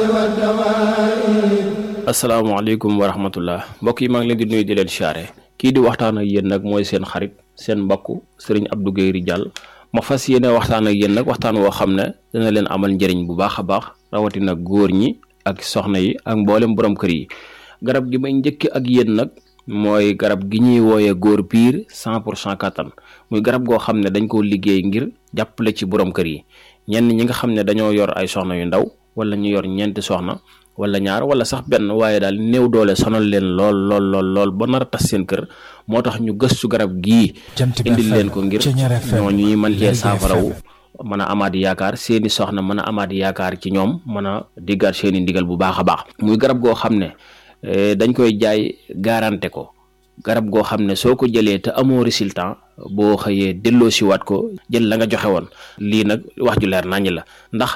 والدواء asalaamaaleykum wa rahmatullah mbokk yi maa ngi leen di nuyu di leen siyaare kii di waxtaan ak yéen nag mooy seen xarit seen mbokk sëriñ Abdou Guèye Ridial ma fas yéene waxtaan ak yéen nag waxtaan woo xam ne dana leen amal njëriñ bu baax a baax rawatina góor ñi ak soxna yi ak mboolem borom kër yi garab gi may njëkk ak yéen nag mooy garab gi ñuy wooyee góor piir cent pour cent kattan muy garab goo xam ne dañ koo liggéey ngir jàppale ci borom kër yi ñenn ñi nga xam ne dañoo yor ay soxna yu ndaw wala ñu yor ñeenti soxna wala ñaar wala sax benn waaye daal néew doole sonal leen lool lool lool lool ba nar a tas seen kër moo tax ñu gëstu garab gii indil leen ko ngir ñooñu ñuy mën cee saafarawu mën a amaat yaakaar seeni soxna mën a amaat yaakaar ci ñoom mën a diggaat seeni ndigal bu baax a baax muy garab goo xam ne dañ koy jaay garanté ko garab goo xam ne soo ko jëlee te amoo résultat boo xëyee delloo siwaat ko jël la nga joxe woon lii nag wax ju leer naññ la ndax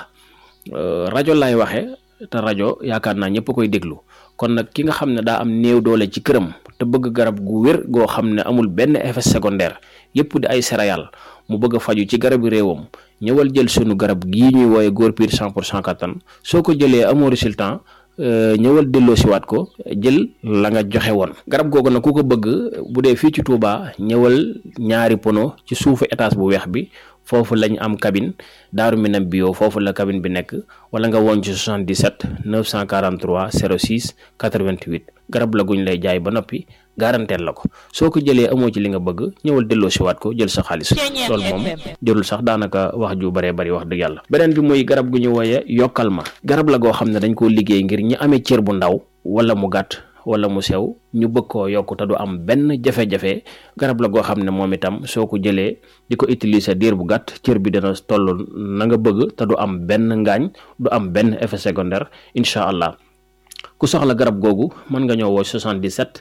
rajo lay waxe te rajo yaakaar naa ñëpp koy déglu kon nag ki nga xam ne daa am néew doole ci këram te bëgg garab gu wér goo xam ne amul benn effet secondaire yëpp di ay céréales mu bëgg a faju ci garabu réewam ñëwal jël sunu garab gii ñuy wooye góor piir cent pour cent kattan soo ko jëlee amoo résultat ñëwal delloo siwaat ko jël la nga joxe woon garab googu nag ku ko bëgg bu dee fii ci Touba ñëwal ñaari pono ci suufu étage bu weex bi foofu lañ am cabine daaru minam bio foofu la cabine bi nekk wala nga woon ci 77 943 06 88 garab la guñ lay jaay ba noppi garanteel la ko soo ko jëlee amoo ci li nga bëgg ñëwal delloo siwaat ko jël sa xaalis loolu moom jërul sax daanaka wax ju baree bari wax dëgg yàlla beneen bi muy garab gu ñu wooye yokkal ma garab la goo xam ne dañ koo liggéey ngir ñi amee cër bu ndaw wala mu gàtt wala mu sew ñu bëgg koo yokk te du am benn jafe-jafe garab la goo xam ne moom itam soo ko jëlee di ko utiliser diir bu gàtt cër bi dana toll na nga bëgg te du am benn ngaañ du am benn effet secondaire incha allah ku soxla garab googu mën nga ñëw woo 77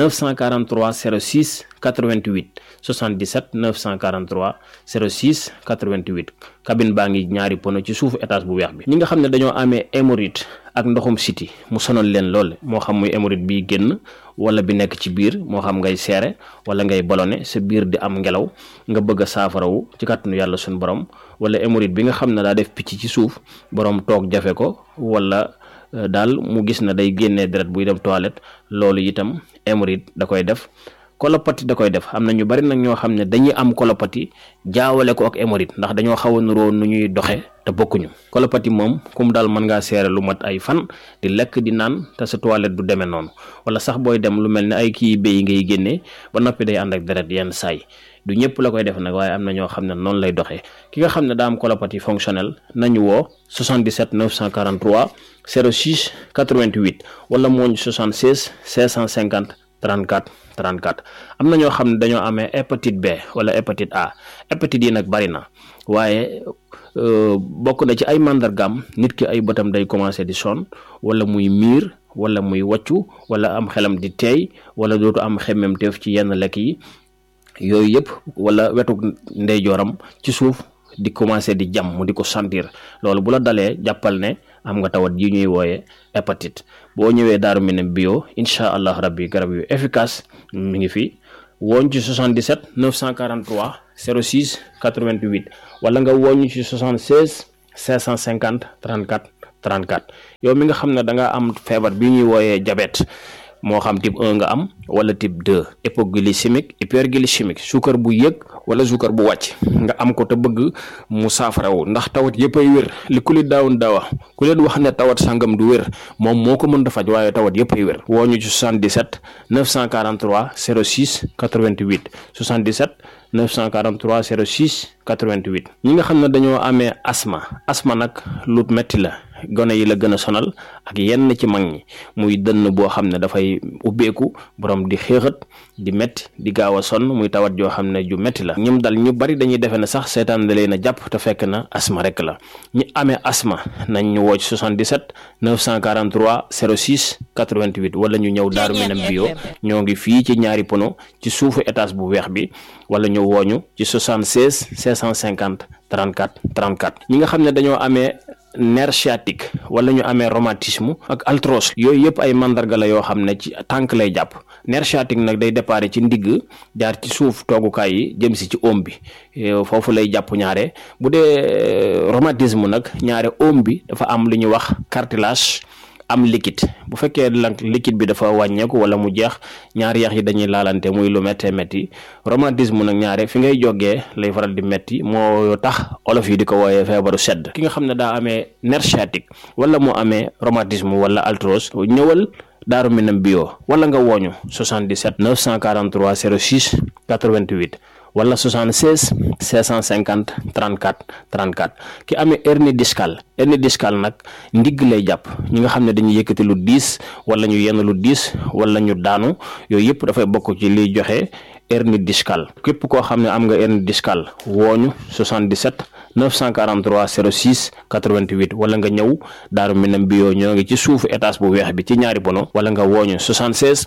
943 06 88 77 943 06 88 cabine baa ngi ñaari pono ci suufu étage bu weex bi ñi nga xam ne dañoo amee hémorroïde ak ndoxum siti mu sonal leen lool moo xam muy hémorroïde bi génn wala bi nekk ci biir moo xam ngay seere wala ngay ballonné sa biir di am ngelaw nga bëgg a saafarawu ci kàttanu yàlla suñu borom wala hémorroïde bi nga xam ne daa def picc ci suuf borom toog jafe ko wala daal mu gis na day génnee deret buy dem toilette loolu itam hémorroïde da koy def kolopati da koy def am na ñu bari nag ñoo xam ne dañuy am kolopati jaawale ko ak hémorroïde ndax dañoo xaw a nuroo nu ñuy doxe te bokkuñu kolopati moom kum daal mën ngaa seere lu mat ay fan di lekk di naan te sa toilette du demee noonu wala sax booy dem lu mel ne ay kii béy ngay génnee ba noppi day ànd ak deret yenn saay du ñëpp la koy def nag waaye am na ñoo xam ne noonu lay doxee ki nga xam ne daa am colopathie fonctionnelle nañu woo 77 943 06 88 wala mooñ 76 650 34 34 am na ñoo xam ne dañoo amee hépatite B wala hépatite A hépatite yi nag bari na waaye bokk na ci ay màndargaam nit ki ay bëtam day commencé di sonn wala muy miir wala muy waccu wala am xelam di teey wala dootu am xemmemteef ci yenn lekk yi yooyu yëpp wala wetu ndeyjooram ci suuf di commencé di jam mu di ko sentir loolu bu la dalee jàppal ne am nga tawat yi ñuy wooye hépatite boo ñëwee Daaru Minam bio incha allah rabbi garab yu efficace mi ngi fi wooñ ci 77 943 06 88 wala nga wooñ ci 76 550 34 34 yow mi nga xam ne da nga am feebar bi ñuy wooyee diabète moo xam type 1 nga am wala type 2 hypoglycémique hyperglycémique suukar bu yëg wala suukar bu wàcc nga am ko te bëgg mu saafarawu ndax tawat yëpp ay wér li ku li daawun daawa ku leen wax ne tawat sangam du wér moom moo ko mën a faj waaye tawat yëpp ay wér woo ñu ci 77 943 06 88 77 943 06 88 ñi nga xam ne dañoo amee asma asma nag lu metti la gone yi la gën a sonal ak yenn ci mag ñi muy dënn boo xam ne dafay ubbeeku borom di xéexat di metti di gaaw a sonn muy tawat joo xam ne ju metti la ñim dal ñu bari dañuy defe ne sax seetaan da leen a jàpp te fekk na asma rek la ñi amee asma nañ ñu woo ci 77 943 06 88 wala ñu ñëw Daaru Minam bio ñoo ngi fii ci ñaari pono ci suufu étage bu weex bi wala ñu wooñu ci 76 550 34 34 ñi nga xam ne dañoo amee nerf sciatique wala ñu amee rhumatisme ak arthrose yooyu yëpp ay mandarga la yoo xam ne ci tànk lay jàpp nerf sciatique nag day déparé ci ndigg jaar ci suuf toogukaay yi jëm si ci oom bi foofu lay jàpp ñaare bu dee rhumatisme nag ñaare oom bi dafa am lu ñuy wax cartilage am liquide bu fekkee lank liquide bi dafa wàññeeku wala mu jeex ñaari yax yi dañuy laalante muy lu méttee métti rhumatisme nag ñaare fi ngay jógee lay faral di métti moo tax olof yi di ko wooyee feebaru sedd ki nga xam ne daa amee nerf sciatique wala mu amee rhumatisme wala arthrose ñëwal Daaru Minam bio wala nga wooñu 77 943 06 88 wala 76 650 34 34 ki amee hernie discale hernie discale nag ndigg lay jàpp ñi nga xam ne dañuy yëkkati lu diis wala ñu yenn lu diis wala ñu daanu yooyu yëpp dafay bokk ci liy joxe hernie discale képp koo xam ne am nga hernie discale wooñu 77 943 06 88 wala nga ñëw Daaru Minam bio ñoo ngi ci suufu étage bu weex bi ci ñaari bono wala nga wooñu 76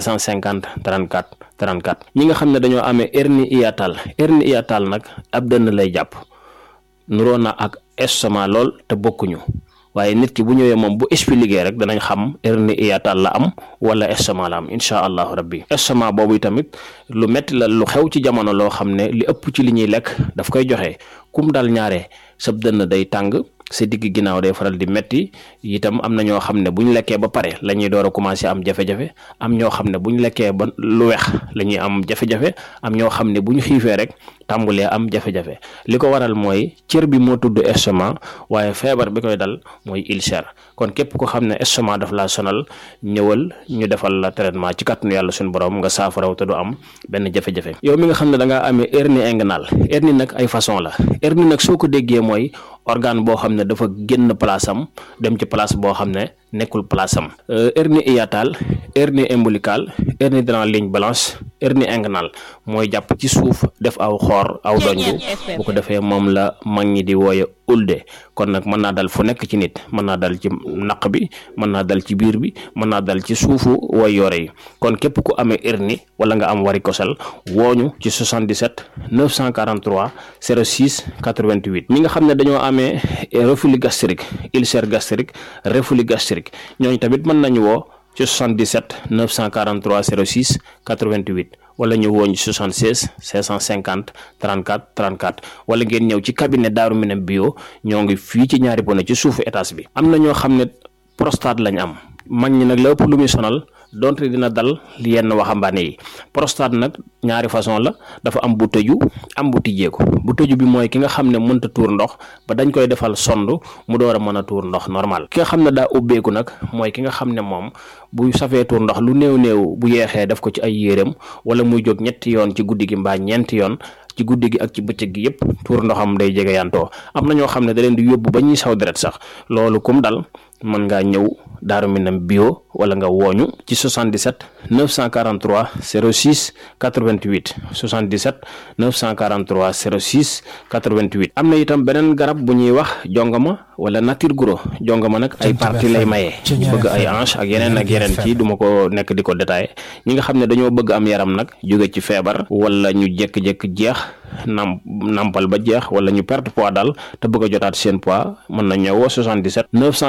650 34 34 ñi nga xam ne dañoo amee hernie hiatale hernie hiatale nag ab dënn lay jàpp nuroo na ak estomac lool te bokkuñu waaye nit ki bu ñëwee moom bu expliqué rek danañ xam hernie hiatale la am wala estomac la am incha allahu rabbi estomac boobu tamit lu metti la lu xew ci jamono loo xam ne li ëpp ci li ñuy lekk daf koy joxe kum dal ñaare sab dënn day tàng sa digg ginnaaw day faral di metti itam am na ñoo xam ne bu ñu lekkee ba pare la ñuy door a commencé am jafe-jafe am ñoo xam ne bu ñu lekkee ba lu weex la ñuy am jafe-jafe am ñoo xam ne bu ñu xiifee rek tàmbulee am jafe-jafe li ko waral mooy cër bi moo tudd estomac waaye feebar bi koy dal mooy ulcère kon képp ko xam ne estomac daf laa sonal ñëwal ñu defal la traitement ci kàttanu yàlla suñu borom nga saafaraw te du am benn jafe-jafe yow mi nga xam ne da ngaa amee hernie inguinale hernie nag ay façon la hernie nag soo ko déggee mooy organe boo xam ne dafa génn place am dem ci place boo xam ne nekkul place am hernie hiatale hernie ombilicale hernie dans la ligne blanche hernie inguinale mooy jàpp ci suuf def aw xoor aw donju bu ko defee moom la mag ñi di wooye ulde kon nag mën naa dal fu nekk ci nit mën naa dal ci naq bi mën naa dal ci biir bi mën naa dal ci suufu way yore yi kon képp ku amee hernie wala nga am varicocèle wooñu ci 77 943 06 88 ñi nga xam ne dañoo amee reflux gastrique ulcère gastrique reflux gastrique ñooñu tamit mën nañu woo ci 77 943 06 88 wala ñu wooñ 76 550 34 34 wala ngeen ñëw ci cabinet Daaru Minam bio ñoo ngi fii ci ñaari bone ci suufu étage bi am na ñoo xam ne prostate lañ am mag ñi nag la ëpp lu muy sonal donte dina dal yenn waxambaane yi prostate nag ñaari façon la dafa am bu tëju am bu tijjeeku bu tëju bi mooy ki nga xam ne mënta tuur ndox ba dañ koy defal sond mu door a mën a tuur ndox normal ki nga xam ne daa ubbeeku nag mooy ki nga xam ne moom bu safee tuur ndox lu néew néew bu yeexee def ko ci ay yéreem wala muy jóg ñetti yoon ci guddi gi mbaa ñeenti yoon ci guddi gi ak ci bëccëg gi yépp tuur ndoxam day jege yantoo am na ñoo xam ne da leen di yóbbu ba ñuy saw deret sax loolu kum dal mën ngaa ñëw Daaru Minam bio wala nga wooñu ci 77 943 06 88 77 943 06 88 am na itam beneen garab bu ñuy wax jongama wala nature guro jongama nag ay parti lay maye bëgg ay hanche ak yeneen ak yeneen ci duma ko nekk di ko détaillé ñi nga xam ne dañoo bëgg am yaram nag jóge ci feebar wala ñu jékki-jékki jeex nam nampal ba jeex wala ñu perte poids daal te bëgg a jotaat seen poids mën na ñëwoo 77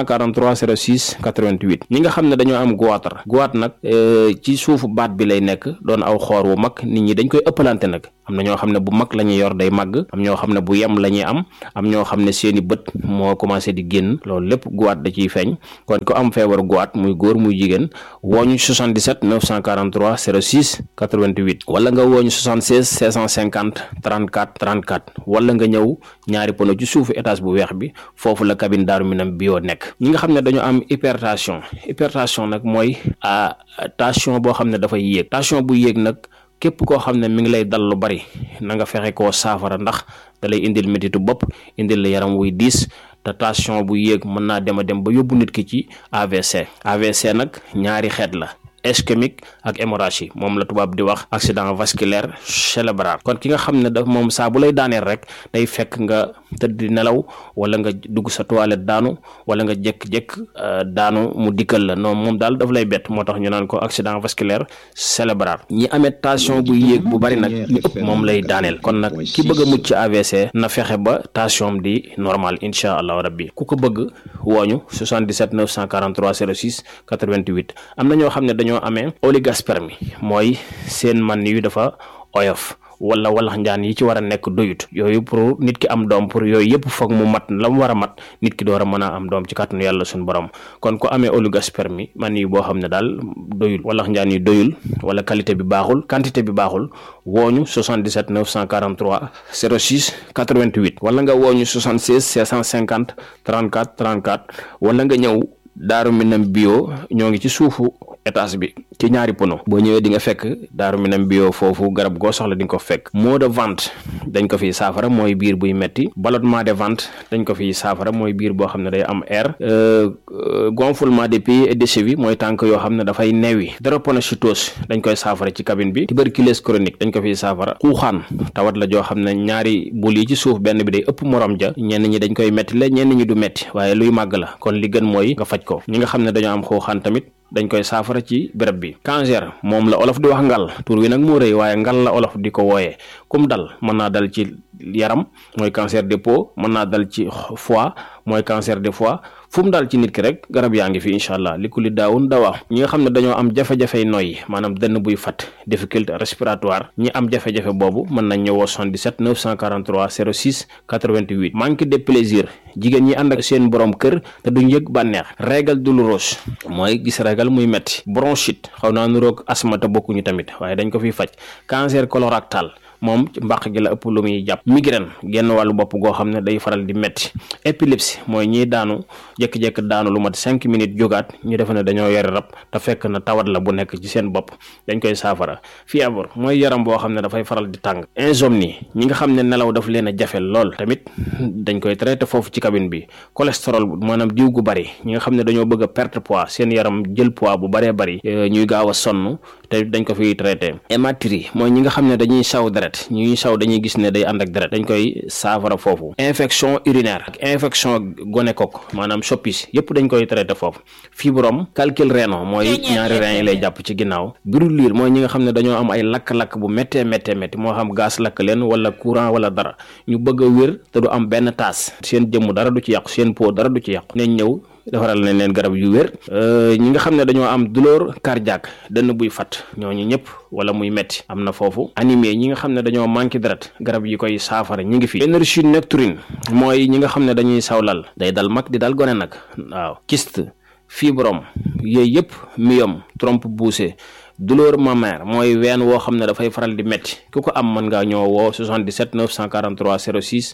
943 06 88 ñi nga xam ne dañoo am goitre goitre nag ci suufu baat bi lay nekk doon aw xoor wu mag nit ñi dañ koy ëppalante nag am na ñoo xam ne bu mag la ñuy yor day màgg am ñoo xam ne bu yem la ñuy am am ñoo xam ne seeni bët moo commencé di génn loolu lépp goitre da ciy feeñ kon ko am feebaru goitre muy góor muy jigéen wooñu 77 943 06 88 wala nga wooñu 76 650 34 34 wala nga ñëw ñaari pono ci suufu étage bu weex bi foofu la cabine Daaru Minam bio nekk ñi nga xam ne dañoo am hypertension hypertension nag mooy tension boo xam ne dafay yéeg tension bu yéeg nag képp koo xam ne mi ngi lay dal lu bari na nga fexe koo saafara ndax da lay indil métitu bopp indil la yaram wuy diis te tension bu yéeg mën naa dem a dem ba yóbbu nit ki ci AVC AVC nag ñaari xeet la ischémique ak hémorragie moom la tubaab di wax accident vasculaire cérébral kon ki nga xam ne daf moom saa bu lay daaneel rek day fekk nga tëdd di nelaw wala nga dugg sa toilette daanu wala nga jékk-jékk daanu mu dikkal la non moom daal daf lay bett moo tax ñu naan ko accident vasculaire cérébral ñi amee tension bu yéeg bu bari nag li ëpp moom lay daaneel kon nag ki bëgg a mucc ci AVC na fexe ba tension di normal incha allahu rabbi ku ko bëgg wooñu 77 943 06 88 am na ñoo xam ne dañoo ñoo amee oligospermie mooy seen man yu dafa oyof wala walax njaan yi ci war a nekk doyut yooyu pour nit ki am doom pour yooyu yëpp foog mu mat la mu war a mat nit ki door a mën a am doom ci kàttanu yàlla suñu borom kon ku amee oligospermie man yi boo xam ne daal doyul walax njaan yi doyul wala qualité bi baaxul quantité bi baaxul wooñu 77 943 06 88 wala nga wooñu 76 650 34 34 wala nga ñëw Daaru Minam bio ñoo ngi ci suufu étage bi ci ñaari pono boo ñëwee di nga fekk Daaru Minam bio foofu garab goo soxla di nga ko fekk maux de ventre dañ ko fiy saafara mooy biir buy metti ballonnement de ventre dañ ko fiy saafara mooy biir boo xam ne day am air gonflement des pieds et des chevilles mooy tànk yoo xam ne dafay newi drépanocytose dañ koy saafara ci cabine bi tuberculose chronique dañ ko fiy saafara xuuxaan tawat la joo xam ne ñaari bul yi ci suuf benn bi day ëpp morom ja ñenn ñi dañ koy metti la ñenn ñi du metti waaye luy màgg la kon li gën mooy nga faj ko ñi nga xam ne dañoo am xuuxaan tamit dañ koy saafara ci béréb bi cancer moom la olof di wax ngal tur wi nag moo rëy waaye ngal la olof di ko wooyee kum dal mën naa dal ci yaram mooy cancer de peau mën naa dal ci foie mooy cancer de foie fu mu daal ci nit ki rek garab yaa ngi fi incha allah li ku li daawun dawaa ñi nga xam ne dañoo am jafe-jafey noyyi maanaam dënn buy fat difficulté respiratoire ñi am jafe-jafe boobu mën nañ ñëwoo 77 943 06 88 manque de plaisir jigéen ñi ànd ak seen borom kër te duñ yëg bànneex régal douloureuse mooy gis régal muy metti bronchite xaw naa nuroog asma te bokkuñu tamit waaye dañ ko fiy faj cancer colorectal moom ci mbàq gi la ëpp lu muy jàpp migraine genn wàllu bopp goo xam ne day faral di metti épilepsie mooy ñiy daanu jékki-jékki daanu lu mat cinq minutes jógaat ñu defe ne dañoo yore rab te fekk na tawat la bu nekk ci seen bopp dañ koy saafara fièvre mooy yaram boo xam ne dafay faral di tàng insomnie ñi nga xam ne nelaw daf leen a jafe lool tamit dañ koy traité foofu ci cabine bi cholestérol maanaam diw gu bari ñi nga xam ne dañoo bëgg a perte poids seen yaram jël poids bu baree bari ñuy gaaw a sonn te dañ ko fiy traité hématurie mooy ñi nga xam ne dañuy saw deret ñuy saw dañuy gis ne day ànd ak deret dañ koy saafara foofu infection urinaire ak infection gonocoque maanaam soppis yépp dañ koy traité foofu fibrome calcul rénal mooy ñaari rein yi lay jàpp ci ginnaaw brûlure mooy ñi nga xam ne dañoo am ay lakk-lakk bu méttee méttee métti moo xam gaz lakk leen wala courant wala dara ñu bëgg a wér te du am benn taas seen jëmm dara du ci yàqu seen peau dara du ci yàqu nañ ñëw defaral nañ leen garab yu wér ñi nga xam ne dañoo am douleur cardiaque dënn buy fat ñooñu ñëpp wala muy metti am na foofu anémie ñi nga xam ne dañoo manqué deret garab yi koy saafara ñi ngi fi énergie nocturne mooy ñi nga xam ne dañuy sawlal day dal mag di dal gone nag waaw kyste fibrome yooyu yëpp myome trompe poussée douleur mammaire mooy ween woo xam ne dafay faral di metti ku ko am mën ngaa ñëw woo 77 943 06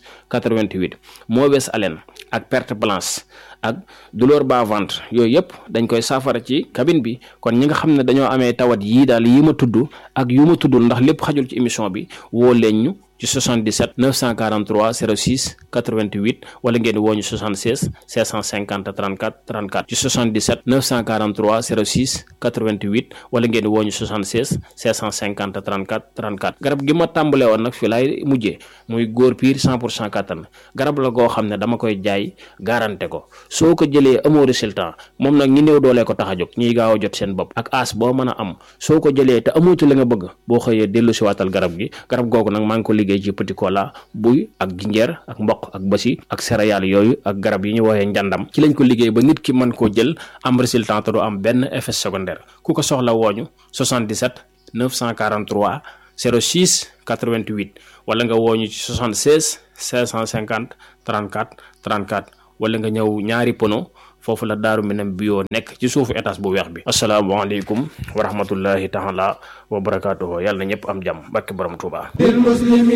88 mauvaise haleine ak perte blanche ak douleur bas ventre yooyu yëpp dañ koy saafara ci cabine bi kon ñi nga xam ne dañoo amee tawat yii daal yi ma tudd ak yu ma tuddul ndax lépp xajul ci émission bi woo leen ñu ci 77 943 06 88 wala ngeen woo ñu 76 650 34 34 ci 77 943 06 88 wala ngeen woo ñu 76 650 34 34 garab gi ma tàmbale woon nag fi laay mujjee muy góor piir 100 pour cent kattan garab la goo xam ne dama koy jaay garanté ko soo ko jëlee amoo résultat moom nag ñi néew doolee ko tax a jóg ñiy gaaw a jot seen bopp ak as boo mën a am soo ko jëlee te amutu la nga bëgg boo xëyee dellu si waatal garab gi garab googu nag maa ngi ko liggéey ci petit cola buy ak jinjeer ak mboq ak basi ak céréales yooyu ak garab yi ñu woowee njàndam ci lañ ko liggéey ba nit ki mën koo jël am résultat te du am benn effet secondaire ku ko soxla wooñu 77 943 06 88 wala nga wooñu ci 76 550 34 34 wala nga ñëw ñaari pono foofu la daaru minam bio nekk ci suufu étage bu weex bi asalaamaaleykum wa rahmatullahi taala wa barakaatuhu yàlla na ñëpp am jàmm barke borom Tuubaa